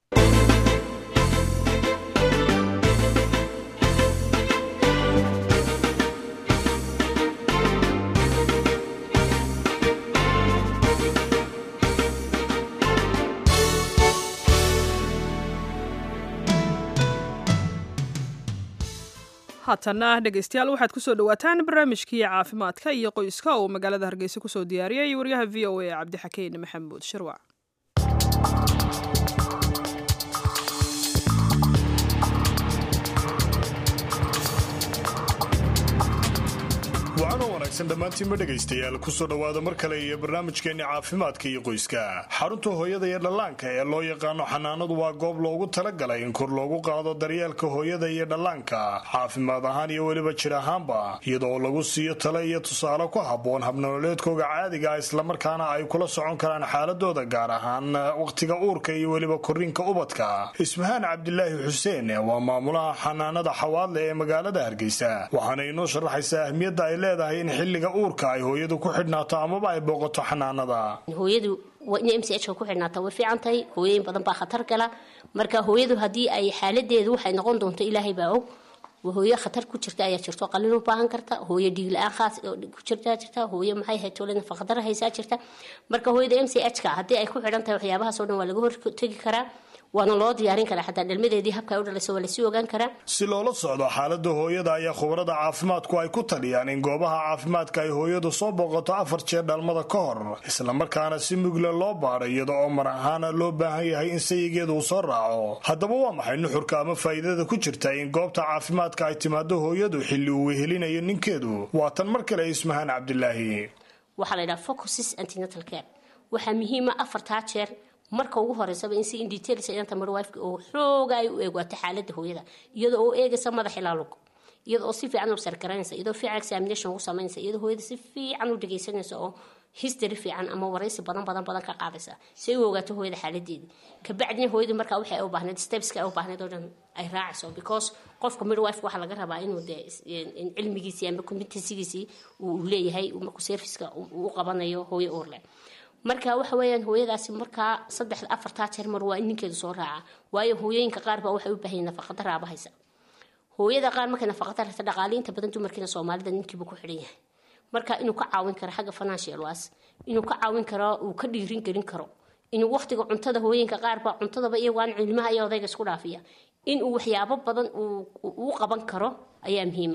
haatana dhegeystayaal waxaad kusoo dhawaataan barnaamijkii caafimaadka iyo qoyska oo magaalada hargeysa kusoo diyaariyay waryaha v o a cabdixakeyn maxamuud shirwac wacanoo wanaagsan dhammaantiinba dhegaystayaal kusoo dhowaada mar kale iyo barnaamijkeenni caafimaadka iyo qoyska xarunta hooyada iyo dhallaanka ee loo yaqaano xanaanadu waa goob loogu talagalay in kor loogu qaado daryeelka hooyada iyo dhallaanka caafimaad ahaan iyo weliba jir ahaanba iyadoo lagu siiyo tale iyo tusaale ku habboon habnololeedkooga caadiga islamarkaana ay kula socon karaan xaaladooda gaar ahaan wakhtiga uurka iyo weliba korriinka ubadka ismahaan cabdilaahi xuseen waa maamulaha xanaanada xawaadle ee magaalada hargeysa waxaana inoo sharaxaysaa ahmiyadda ay leedahay in xilliga uurka ay hooyadu ku xidhnaato amaba ay booqato xanaanada hooyadu waa inay m c h ka ku xidhnaata way fiican tahay hooyooyin badan baa khatar gala marka hooyadu haddii ay xaaladeedu waxay noqon doonto ilaahay baa og hooyo khatar ku jirta ayaa jirto qalin u baahan karta hooyo dhiig la-aan khaas ku jirtaa jirta hooyo maxay haytole nafaqadara haysaa jirta marka hooyada m c h ka haddii ay ku xidhan tahay waxyaabahaasoo dhan waa laga hortegi karaa waana loo diyaarin karaa xataa dhalmadeedii habka ay u dhalayso waa lasii ogaan karaa si loola socdo xaalada hooyada ayaa khubarada caafimaadku ay ku taliyaan in goobaha caafimaadka ay hooyadu soo booqato afar jeer dhalmada ka hor islamarkaana si mugla loo baadho iyada oo mar ahaana loo baahan yahay in sayigeedu uu soo raaco haddaba waa maxay nuxurka ama faa'iidada ku jirta in goobta caafimaadka ay timaado hooyadu xilli uu wehelinayo ninkeedu waa tan mar kale ismahaan cabdilaahi waxaa la yidhaha focuses antinatal care waxaa muhiima afartaa jeer marka ugu horeysaba in si in details inanta midwife oo xooga ay u eegwato xaalada hooyada iyadoo oo eegaysa madax ilaa lug iyada oo si fiican u sargaraynaysa iyadoo fiican examination ugu samaynaysa iyadoo hooyada si fiican u dhegaysanaysa oo history fiican ama waraysi badan badan badan ka qaadaysa si ay u ogaato hooyada xaaladeeda kabacdina hooyadu markaa waxay ay u baahneed stepska ay u baahneed oo dhan ay raacayso because qofka midwife waxaa laga rabaa inuu dee cilmigiisii ama competencygiisii uu leeyahay markuu serviceka u qabanayo hooyo uurle marka waxa weeyaan hooyadaasi markaa saddex afartaa jeer mar waa in ninkeedu soo raaca waayo hooyooyinka qaar baa waxay u baahan nafaqada raabahaysa hooyada qaar markay nafaqada rata dhaqaaliinta badan dumarkiina soomaalida ninkiibu ku xidhan yahay marka inuu ka caawin karo xagga financial was inuu ka caawin karo uu ka dhiirin gelin karo inuu waqtiga cuntada hooyinka qaarba cuntadaba iyagoaan ilmaha iyo odayga isku dhaafiya inuu waxyaabo badan uu qaban karo ayaa muhiima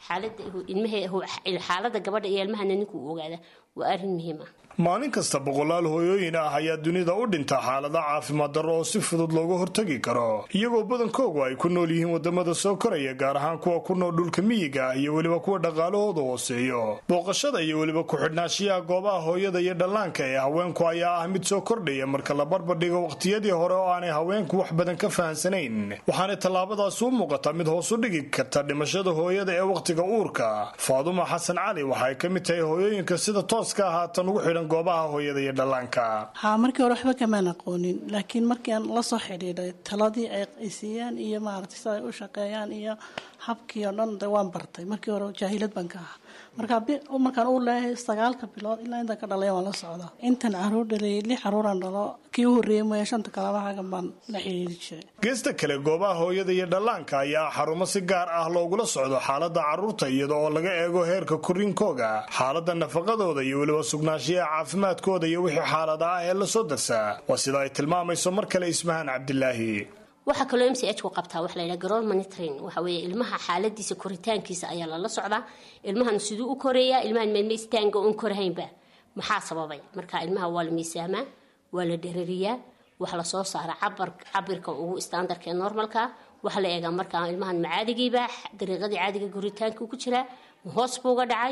xaalada gabadha iyo ilmahana ninku uu ogaada waa arin muhiima maalin kasta boqolaal hooyooyin ah ayaa dunida u dhinta xaalada caafimaad darro oo si fudud looga hortagi karo iyagoo badankoogu ay ku nool yihiin wadamada soo koraya gaar ahaan kuwa ku nool dhulka miyiga ah iyo weliba kuwa dhaqaalahooda hooseeyo booqashada iyo weliba ku-xidhnaashiyaha goobaha hooyada iyo dhallaanka ee haweenku ayaa ah mid soo kordhaya marka la barbardhigo waqtiyadii hore oo aanay haweenku wax badan ka fahansanayn waxaanay tallaabadaasi u muuqataa mid hoos u dhigi karta dhimashada hooyada ee wakhtiga uurka faaduma xasan cali waxaay ka mid tahay hooyooyinka sida tooska ah haatan ugu xidhan goobaha hooyada iyo dhallaanka haa markii hore waxba kamaan aqoonin laakiin markii aan la soo xidhiidhay taladii ay siiyaan iyo maaragtay sida ay u shaqeeyaan iyo habkii oo dhan de waan bartay markii hore jaahilad baan ka ahaa marka markaan uu leeyahay sagaalka bilood ilaa intaan ka dhalay waan la socdaa intan caruur dhalay lix caruuraan dhalo kii u horreeyey mooya shanta kalaba xagan baan la xidhiiri jiray geesta kale goobaha hooyada iyo dhallaanka ayaa xarumo si gaar ah loogula socdo xaalada carruurta iyada oo laga eego heerka koriinkooga xaalada nafaqadooda iyo weliba sugnaanshiyaha caafimaadkooda iyo wixii xaalada ah ee lasoo darsaa waa sida ay tilmaamayso mar kale ismahaan cabdilaahi waxaa kaloo m c h ku qabtaa waxa layidhaha garool monitoring waxa weeye ilmaha xaaladiisa koritaankiisa ayaa lala socdaa ilmahan siduu u koreeyaa ilmahan meedmaystaanga uun korahaynba maxaa sababay marka ilmaha waa la miisaamaa waa la dherariyaa waxa lasoo saara cabar cabirka ugu standardka ee normalka waxa la eegaa markaa ilmahan macaadigiiba dariiqadii caadiga koritaanka ku jiraa hoos buu uga dhacay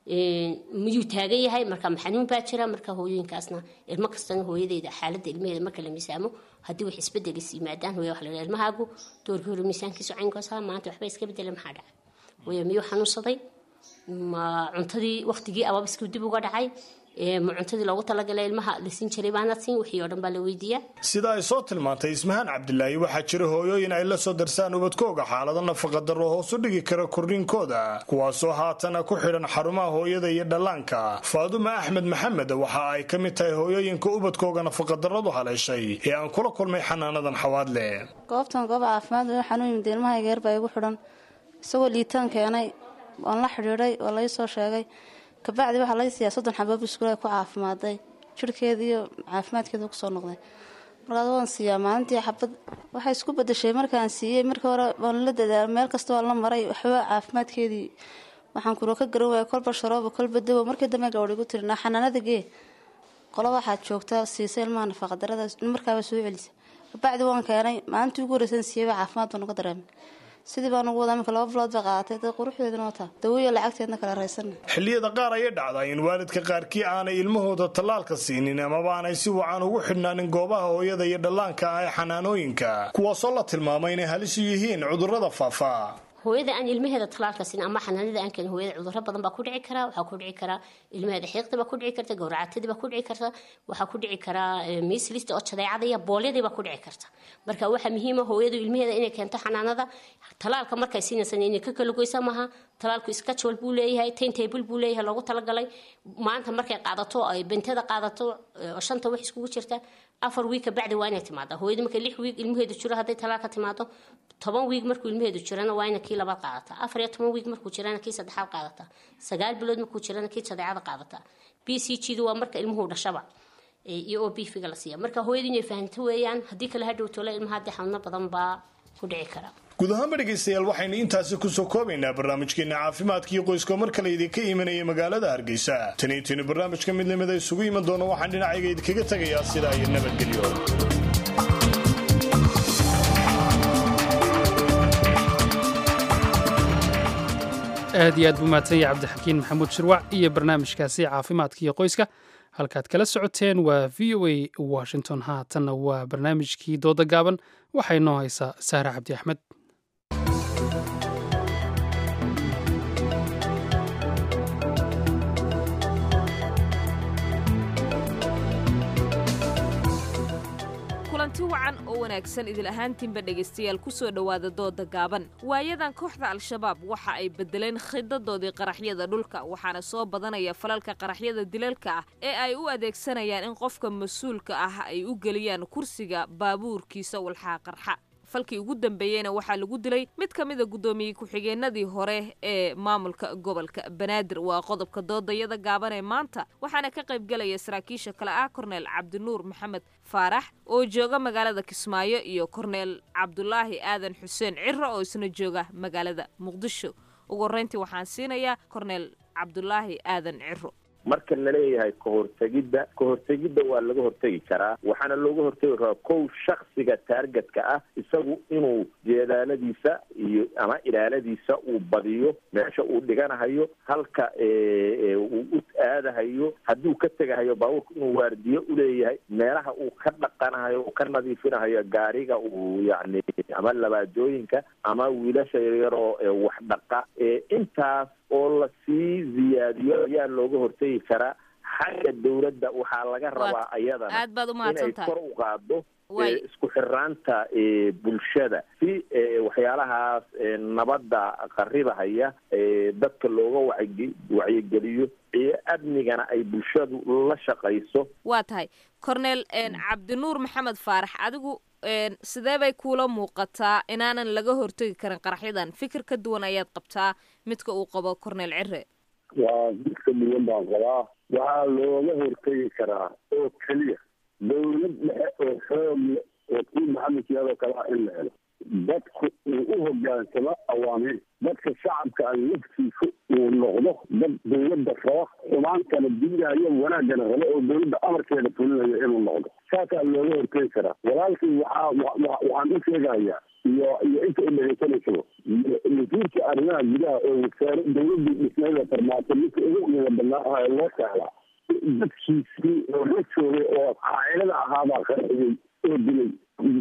miyuu taagan yahay marka xanuun baa jira marka hooyooyinkaasna ilmo kastana hooyadeeda xaalada ilmaheeda marka la miisaamo haddii wax isbedelis yimaadaan hooya waxa la yidhaha ilmahaagu doorkii hore miisaankiisu caynkaas ahaa maanta waxba iska bedela maxaa dhacay hooya miyuu xanuunsaday ma cuntadii waqtigii ababiskii dib uga dhacay ma cuntadii loogu talagalay ilmaha la siin jiray baana siin wixii oo dhan baa la weydiiyaa sida ay soo tilmaantay ismahaan cabdilaahi waxaa jira hooyooyin ay la soo darsaan ubadkooga xaalado nafaqa darro hoos u dhigi kara korriinkooda kuwaasoo haatana ku xidhan xarumaha hooyada iyo dhallaanka faaduma axmed maxamed waxa ay ka mid tahay hooyooyinka ubadkooga nafaqadarradu haleeshay ee aan kula kulmay xanaanadan xawaadle goobtan goob caafimaad xanuun yimid ilmahayga yar baa igu xidhan isagoo liitaan keenay waan la xidhiidhay oo lai soo sheegay kabacdi waxaa laga siiyaa soddon xabaab iskuula ku caafimaaday jirhkeeda iyo caafimaadkeeda kusoo noqday markaas waan siiyaa maalintii xabad waxay isku badashay markaan siiyey markii hore waan la dadaal meel kasta waan la maray waxba caafimaadkeedii waxaan kuro ka garan waaya kolba sharooba kolba dawo markii dambe gabadh igu tiri naa xanaanada gee qolo waxaad joogtaa siisa ilmaha nafaqadarada markaaba soo celisa kabacdi waan keenay maalintii ugu horeysan siiyeyba caafimaad baan uga dareemay sidii baan ugu wadaa imika laba bilood bay qaadatay dad quruxdeedana wataa dawoiyo lacagteedna kala raysana xilliyada qaar ayay dhacdaa in waalidka qaarkii aanay ilmahooda tallaalka siinin amaba aanay si wacan ugu xidhnaanin goobaha hooyada iyo dhallaanka ah ee xanaanooyinka kuwaasoo la tilmaamay inay halis u yihiin cudurrada faafa hooyada aan ilmaheeda talaalka siin ama xanaanada aan keenin hooyada cudurro badan baa ku dhici kara waxaa ku dhici kara ilmaheeda xiiqda baa ku dhici karta gowracatadii baa ku dhici karta waxaa ku dhici kara miislista oo jadeecada iyo boolyadii baa ku dhici karta marka waxaa muhiima hooyadu ilmaheeda inay keento xanaanada talaalka markay siinaysan inay ka kala goysa maaha talaalku schedule buu leeyahay time table buu leeyahay loogu talagalay maanta markay qaadato ay bentada qaadato oo shanta wax iskugu jirta afar wiig ka bacdi waa inay timaada hooyadu markay lix wiig ilmaheedu jiro hadday talaalka timaado toban wiig markuu ilmaheedu jirana waa ina kii labaad qaadataa afar iyo toban wiig markuu jirana kii saddexaad qaadataa sagaal bilood markuu jirana kii sadeecada qaadataa b c g du waa marka ilmuhu dhashaba iyo o b figa la siiya marka hooyadu inay fahanto weeyaan haddii kale hadhow tole ilmaha haddii xanuuno badan baa ku dhici kara guud ahaanba dhegaystayaal waxaynu intaasi kusoo koobaynaa barnaamijkeena caafimaadkii qoyska mar kale idinka imanaya magaalada hargeysa taniintaynu barnaamijka midnimada isugu iman doono waxaan dhinacayga idinkaga tegayaa sidaa iyo nabadgelyo aad iyo aad buu mahadsan yahay cabdixakiin maxamuud shirwac iyo barnaamijkaasi caafimaadka iyo qoyska halkaad kala socoteen waa v o a washington haatanna waa barnaamijkii dooda gaaban waxay noo haysaa saare cabdi axmed wanaagsan idil ahaantiinba dhegaystayaal ku soo dhowaada dooda gaaban waayadan kooxda al-shabaab waxa ay beddeleen khidadoodii qaraxyada dhulka waxaana soo badanaya falalka qaraxyada dilalka ah ee ay u adeegsanayaan in qofka mas-uulka ah ay u geliyaan kursiga baabuurkiisa walxaa qarxa falkii ugu dambeeyeyna waxaa lagu dilay mid ka mida guddoomiyey ku-xigeenadii hore ee maamulka gobolka banaadir waa qodobka doodayada gaaban ee maanta waxaana ka qaybgelaya saraakiisha kale ah korneel cabdinuur maxamed faarax oo jooga magaalada kismaayo iyo korneel cabdulaahi aadan xuseen ciro oo isna jooga magaalada muqdisho ugu horreyntii waxaan siinayaa korneel cabdulaahi aadan ciro marka laleeyahay kahortegidda kahortegidda waa laga hortegi karaa waxaana looga hortegi karaa kow shaksiga taargetka ah isagu inuu jeedaaladiisa iyo ama ilaaladiisa uu badiyo meesha uu dhiganahayo halka uu u aadahayo hadduu ka tegahayo baabuurka inuu waardiyo uleeyahay meelaha uu ka dhaqanahayo uu ka nadiifinahayo gaariga uu yacni ama labaajooyinka ama wiilasha yaryar oo wax dhaqa intaas oo lasii ziyaadiyo ayaa looga hortegi karaa xagga dawladda waxaa laga rabaa ayadana aad baad u inay mahadsantahay kor u qaado Way. eh, isku xiraanta eh, bulshada si eh, waxyaalahaas eh, nabadda qaribahaya eh, dadka looga wacyi- wacyigeliyo iyo amnigana ay bulshadu la shaqayso waa tahay korneel cabdinuur maxamed faarax adigu een, sidee bay kuula muuqataa inaanan laga hortegi karin qaraxyadan fikir ka duwan ayaad qabtaa midka uu qabo korneel cire waa dadka duwan baan qabaa waxaa looga hortegi karaa oo keliya dawlad dhexe oo xoog leh oo kii maxamed siyaadoo kale ah in la helo dadku uu u hogaansamo awaamiir dadka shacabka ah laftiisu uu noqdo dad dawladda raba xumaantana diidayo wanaaggana raba oo dawladda amarkeeda fulinayo inuu noqdo saasaa looga hortegi karaa walaalkii waxaa wa- wa- waxaan u sheegayaa iyo iyo inta u dhegaysanaysaba wasiirka arrimaha gudaha oo wasaare dawladii dhismayda farmaajo midka ugu qiimo badnaa ah ee loo saaraa dadkiisii oo la joogay oo caa'ilada ahaabaa qarxiyey oo dilay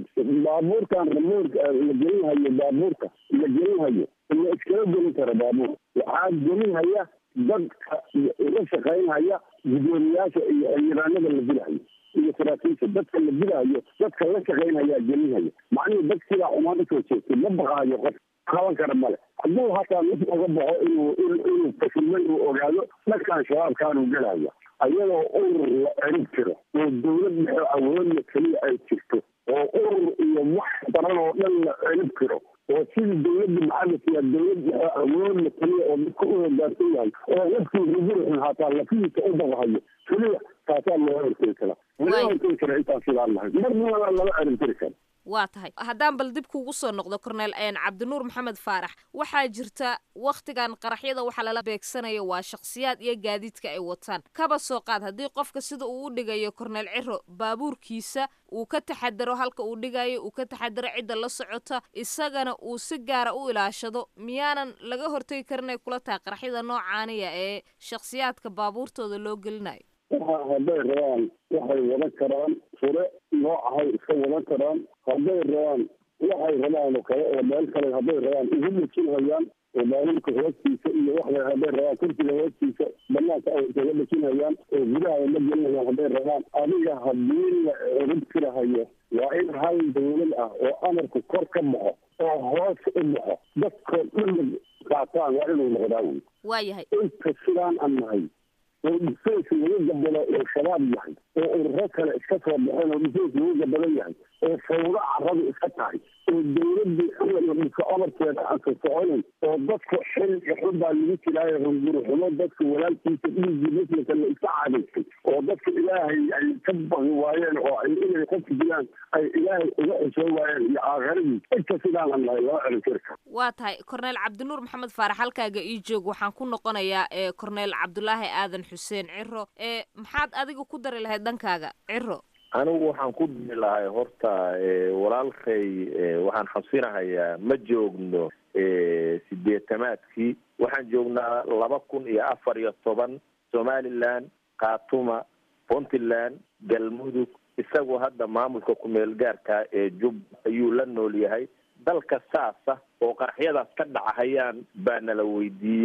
baabuurkan ramoorka la gelinhayo baabuurka la gelinhayo la iskala gelin karo baabuur waxaa gelinhaya dadka la shaqaynhaya gudoomiyaasha iyo xildhibaanada la dilahayo iyo saraakiisha dadka la dilahayo dadka la shaqaynhayaa gelinhaya macnihii dad sidaa umaan usoo jeestay ma baqaayo qof qaban kara male hadduu hataa mid uga baxo inuu in- inuu fashilmay uu ogaado dhankan shabaabkaanuu gelaya ayadoo urur la cirib jiro oo dawlad dhexe awoodla keliya ay jirto oo urur iyo wax daran oo dhan la cirib jiro oo sidii dawladda maxamed siyaa dawlad dhexe awoodla keliya oo dadka u hogaansan yahay oo laftiisa rubuxun hataa lafihiisa u dabaqayo keliya taasaa looga hortegi karaa looga hortegi karaa intaan sidaan nahay marnaba lama cirib jiri karo waa tahay haddaan bal dib kuugu soo noqdo korneel een, cabdinuur maxamed faarax waxaa jirta wakhtigan qaraxyada waxa lala beegsanayo waa shakhsiyaad iyo gaadiidka ay wataan kaba soo qaad haddii qofka sida uu u dhigayo korneel ciro baabuurkiisa uu ka taxadaro halka uu dhigayo uu ka taxadaro cidda la socota isagana uu si gaara u ilaashado miyaanan laga hortegi karin ay kula tahay qaraxyada noocaaniya ee shakhsiyaadka baabuurtooda loo gelinayo waxa hadday rabaan waxay wadan karaan fure noocahay iska wadan karaan hadday rabaan waxay rabaan oo kale oo meel kale hadday rabaan ugu dhejinhayaan oo baabuurka hoostiisa iyo waxay hadday rabaan kursiga hoostiisa banaanka ay isaga dhejinhayaan oo gudaha ay la gelinayaan hadday rabaan adiga haddii la cirib tirahayo waa in hal dawlad ah oo amarku kor ka baxo oo hoos u baxo dadkoo dhan qaataan waa inuu noqdaa wey waayahay inta sidaan aan nahay oo dhisays lagu gabalo oo shabaab yahay oo ururo kale iska soo baxeen oo dhisays lagu gabalan yahay oo fawdo caradu iska tahay oo dawladii xilliga dhulka amarkeeda aan ka soconayn oo dadka xil iyo xun baa lagu jiraayo runguruxumo dadka walaalkiisa dhiiggii muslimka la iska cadaysay oo dadka ilaahay ay ka baqi waayeen oo ay inay qofka dilaan ay ilaahay uga xishoon waayeen iyo aakhiradii inta sidaan aan nahay lama celin kari karo waa tahay korneel cabdinuur maxamed faarax halkaaga ii joog waxaan ku noqonayaa ee korneel cabdulaahi aadan xuseen ciro ee maxaad adiga ku dari lahayd dhankaaga ciro anigu waxaan ku diri lahay horta eh, walaalkay eh, waxaan xasinahayaa ma joogno eh, sideetamaadkii waxaan joognaa laba kun iyo afar iyo toban somaliland khatuma puntland galmudug isagoo hadda maamulka ku-meel gaarka ee jub ayuu la nool yahay dalka saasa oo qaraxyadaas ka dhacahayaan baa nala weydiiyey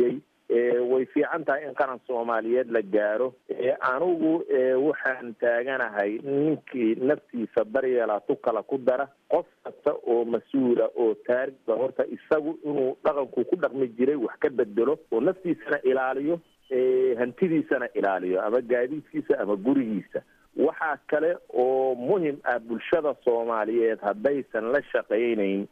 way fiican tahay in qaran soomaaliyeed la gaaro anigu waxaan taaganahay ninkii naftiisa daryeela tu kala ku dara qof kasta oo mas-uula oo taariga horta isagu inuu dhaqanku ku dhaqmi jiray wax ka bedelo oo naftiisana ilaaliyo hantidiisana ilaaliyo ama gaadiidkiisa ama gurigiisa waxaa kale oo muhim ah bulshada soomaaliyeed haddaysan la shaqaynayn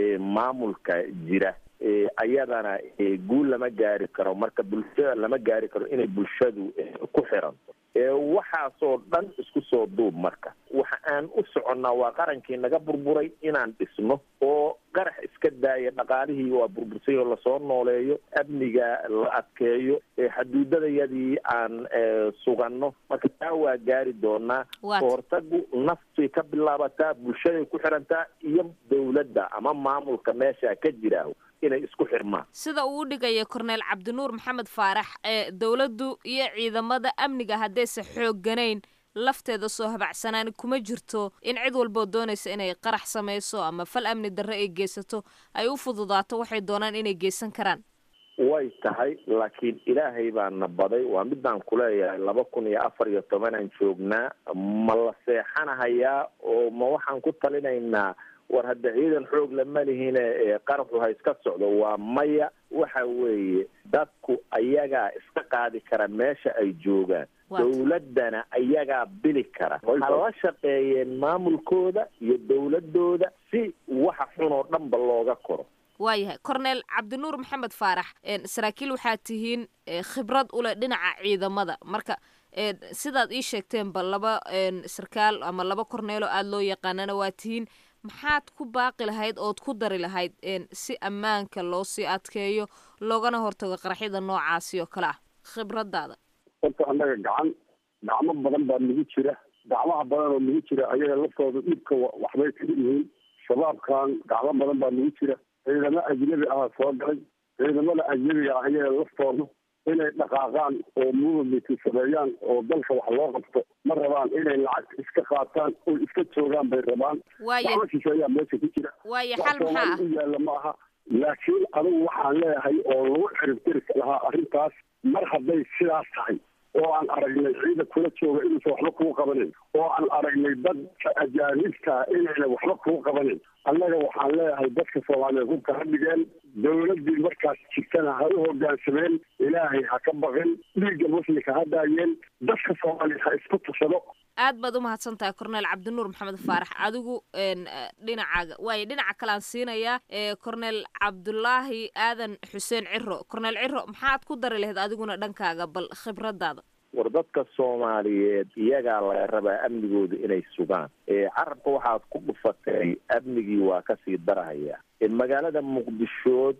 maamulka jira ayadana guul lama gaari karo marka bulshada lama gaari karo inay bulshadu ku xiranto waxaasoo dhan isku soo duub marka waxa aan u soconnaa waa qarankii naga burburay inaan dhisno oo qarax iska daaya dhaqaalihii waa burbursay oo lasoo nooleeyo amniga la adkeeyo xaduudadayadii aan suganno marka taa waa gaari doonaa kahortagu naftii ka bilaabataa bulshaday ku xirantaa iyo dawladda ama maamulka meesha ka jira inay isku xirmaan sida uu u dhigaya korneyl cabdinuur maxamed faarax ee dowladdu iyo ciidamada amniga haddaysa xoogganayn lafteeda soo habacsanaan kuma jirto in cid walboo doonaysa inay qarax samayso ama fal amni darre ay geysato ay u fududaato waxay doonaan inay geysan karaan way tahay laakiin ilaahay baa na baday waa midaan kuleeyahay laba kun iyo afar iyo tobanaan joognaa ma la seexanahayaa oo ma waxaan ku talinaynaa war hadda ciidan xoog lama lihine qaraxu ha iska socdo waa maya waxa weeye dadku ayagaa iska qaadi kara meesha ay joogaan dawladdana ayagaa bili kara ha la shaqeeyeen maamulkooda iyo dawladooda si waxa xun oo dhanba looga koro waayahay corneel cabdinuur maxamed faarax saraakiil waxaa tihiin khibrad uleh dhinaca ciidamada marka sidaad ii sheegteenba laba sarkaal ama laba korneelo aada loo yaqaanana waa tihiin maxaad ku baaqi lahayd ood ku dari lahayd si ammaanka loo sii adkeeyo loogana hortago qaraxyada noocaasi oo kale ah khibradaada horta annaga gacan gacmo badan baa nagu jira gacmaha badan oo nagu jira ayaga laftooda dhibka waxbay kaga yihiin shabaabkan gacmo badan baa nagu jira ciidamo ajnabi ah soo galay ciidamada ajnabiga ah ayaga laftooda inay dhaqaaqaan oo movement sameeyaan oo dalka wax loo qabto ma rabaan inay lacag iska qaataan oo iska joogaan bay rabaan gacmo shisheeyaa meesha ku jira waayo xal maxaa u yaalla ma aha laakiin adigu waxaan leeyahay oo lagu ciribtiri lahaa arrintaas mar hadday sidaas tahay oo aan aragnay ciida kula jooga inuusan waxba kuu qabanin oo aan aragnay dadka ajaanibta inayna waxba kuu qabanin annaga waxaan leeyahay dadka soomaaliyeed hubka ha dhigeen dawladdii markaas jirtana ha u hogaansameen ilaahay ha ka baqin dhiigga muslimka ha daayeen dadka soomaaliyeed ha isku tursado aad baad u mahadsan tahay corneel cabdinuur maxamed faarax adigu dhinacaaga waayo dhinaca kalean siinayaa corneel cabdulaahi aadan xuseen ciro corneel ciro maxaad ku dari lahayd adiguna dhankaaga bal khibradaada war dadka soomaaliyeed iyagaa laga rabaa amnigooda inay sugaan carabka waxaad ku dhufatay amnigii waa kasii darahaya magaalada muqdishood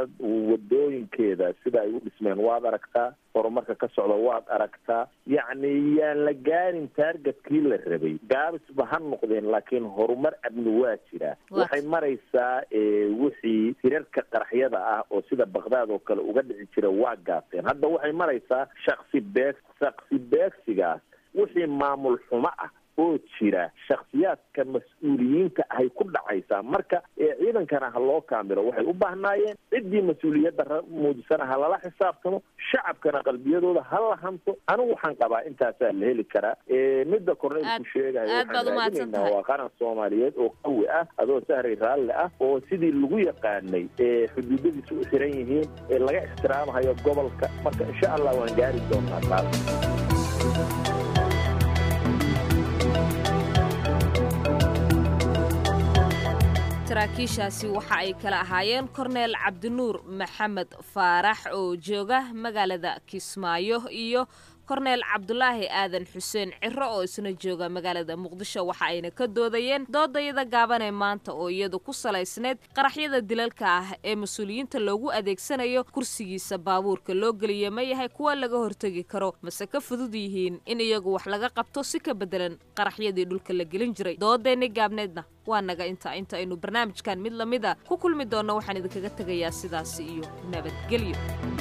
wadooyinkeeda sida ay u dhismeen waad aragtaa horumarka ka socda waad aragtaa yacni yaan la gaarin taargetkii la rabay gaabisba ha noqdeen laakiin horumar amni waa jiraa waxay maraysaa wixii hirarka qaraxyada ah oo sida bakdaad oo kale uga dhici jira waa gaabteen hadda waxay maraysaa shaksi beeg shaksi beegsigaas wixii maamul xumo ah oo jira shaksiyaadka mas-uuliyiinta ahay ku dhacaysaa marka ciidankana ha loo kaamilo waxay u baahnaayeen ciddii mas-uuliyadda muujisana ha lala xisaabtamo shacabkana qalbiyadooda ha la hanto anigu waxaan qabaa intaasaa la heli karaa midda korneylku sheegayo waxaan raadinaynaa waa qaran soomaaliyeed oo qawi ah adoo sahray raalle ah oo sidii lagu yaqaanay xuduudadiisu u xiran yihiin ee laga ixtiraamahayo gobolka marka insha allah waan gaari doonaa taas saraakiishaasi waxa ay kala ahaayeen korneel cabdinuur maxamed faarax oo jooga magaalada kismaayo iyo korneel cabdulaahi aadan xuseen ciro oo isna jooga magaalada muqdisho waxa ayna ka doodayeen doodayada gaaban ee maanta oo iyadu ku salaysneyd qaraxyada dilalka ah ee mas-uuliyiinta loogu adeegsanayo kursigiisa baabuurka loo geliya ma yahay kuwa laga hortegi karo mase ka fudud yihiin in iyagu wax laga qabto si ka bedelan qaraxyadii dhulka la gelin jiray doodeenni gaabneedna waa naga inta inta aynu barnaamijkan mid lamid a ku kulmi doonno waxaan idinkaga tegayaa sidaasi iyo nabadgelyo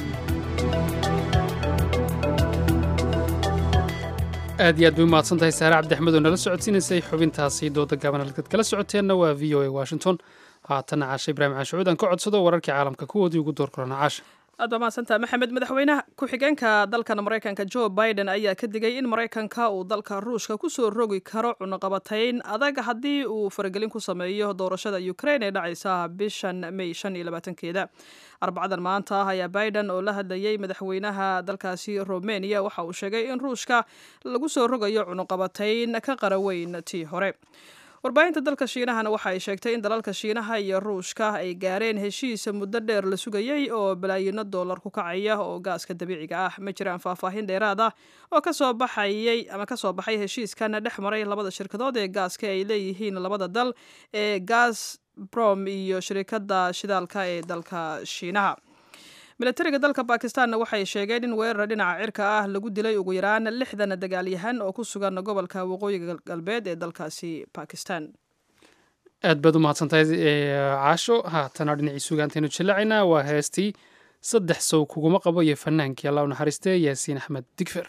aad iyo aad bay umahadsan tahay saare cabdixmed oo nala socodsiinaysay xubintaasi dooda gaaban halkaad kala socoteenna waa v o a washington haatana caasha ibraahim caashucuud aan ka codsado wararkii caalamka kuwoodii ugu door korona caasha aad baa mahadsantaha maxamed madaxweynaha ku-xigeenka dalkan maraykanka joe biden ayaa ka digay in maraykanka uu dalka ruushka kusoo rogi karo cunaqabatayn adag haddii uu faragelin ku sameeyo doorashada ukraine ee dhacaysa bishan may shan iyo labaatankeeda arbacadan maanta ah ayaa biden oo la hadlayay madaxweynaha dalkaasi romania waxa uu sheegay in ruushka lagu soo rogayo cunaqabatayn ka qaraweyn tii hore warbaahinta dalka shiinahana waxa ay sheegtay in dalalka shiinaha iyo ruushka ay gaareen heshiis muddo dheer la sugayey oo balaayino dollar ku kacaya oo gaaska dabiiciga ah ma jiraan faahfaahin dheeraad ah oo kasoo baxayay ama kasoo baxay heshiiskan dhex maray labada shirkadood ee gaaska ay leeyihiin labada dal ee gas brom iyo shirikada shidaalka ee dalka shiinaha milatariga dalka bakistanna waxay sheegeen in weerar dhinaca cirka ah lagu dilay ugu yaraan lixdan dagaalyahan oo ku sugan gobolka waqooyiga galbeed ee dalkaasi bakistan aad baad u mahadsantahay caasho haatana dhinacii sugaantaynu jillacaynaa waa heestii saddex sow kuguma qabo iyo fanaankii allah u naxariistee yaasiin axmed digfer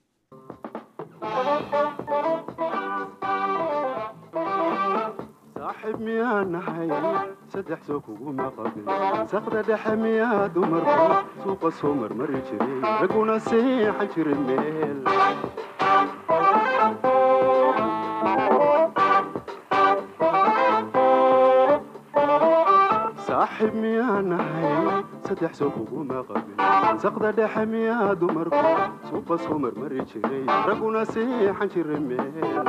saaxiib miyaa nahay saddex soo kuguma qabin saqda dhexe miyaa dumarku suuqa soo marmari jiray raguna seexan jiray meel saaxiib miyaa nahay saddex soo kuguma qabin saqda dhexe miyaa dumarku suuqa soo marmari jiray raguna seexan jiray meel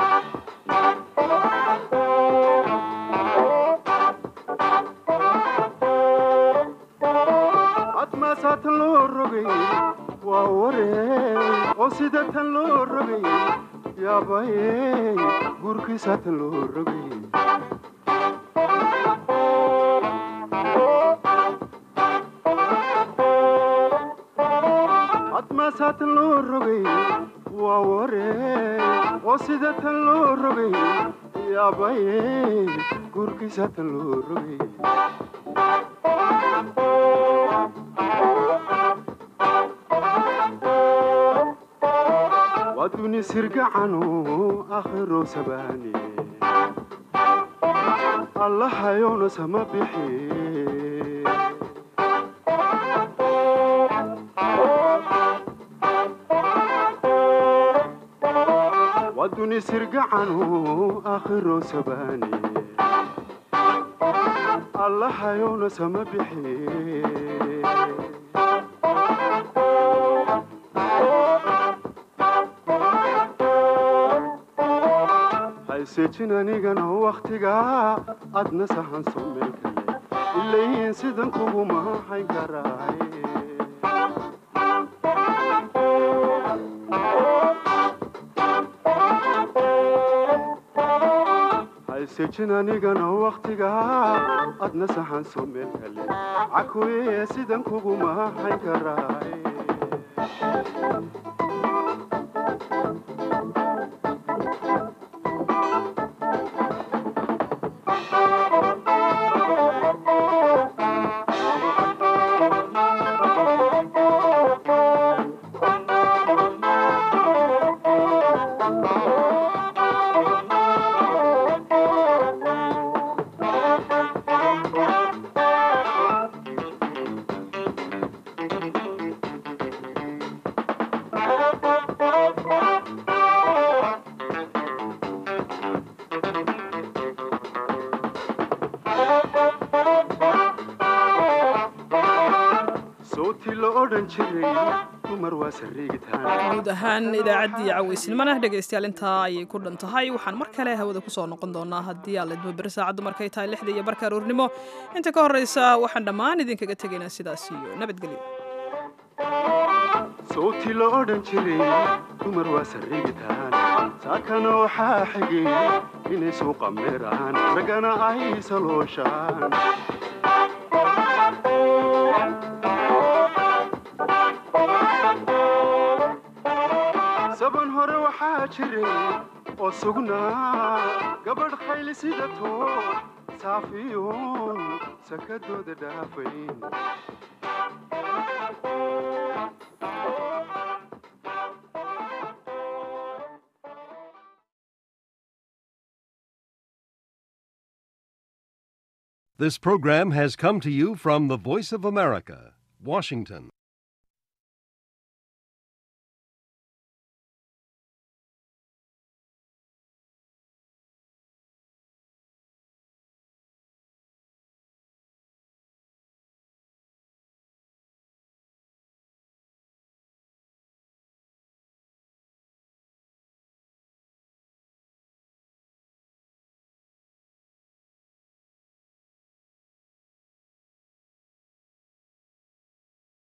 admaasaa tan loo rogay waa warey oo sida tan loo rogay yaabayey guurkiisaa tan loo rogay admaasaa tan loo rogay waa warey oo sida tan loo rogay yaabayey guurkiisaa tan loo rogay waduni sirgacanu akhiro sabaani allahayowna sama bixi waduni sirgacanu akhiro sabaani allahayowna sama bixi haysejin anigana wakhtigaa adna sahan soo meel kale ilayiin sidan kuguma hayn karaay haysejin anigana wakhtigaa adna sahan soo meel kale cakuye sidan kuguma hayn karaay sootii la odhan jiray dumar waa sariigitaan guud ahaan idaacaddii caweysnimana dhegaystayaal intaa ayay ku dhan tahay waxaan mar kale hawada kusoo noqon doonaa haddii aan laidmo beri saacaddu markay tahay lixda iyo barka aroornimo inta ka horreysa waxaan dhammaan idinkaga tegaynaa sidaas iyo nabadgelyo sootii la odhan jiray dumar waa sariigitaan saakana waxaa xigay inay suuqa meeraan raggana ay salooshaan saban hore waxaa jiray oo sugnaa gabadh khayli sidato saafiyoon sakadooda dhaafayn This program has come to you from the Voice of America, Washington.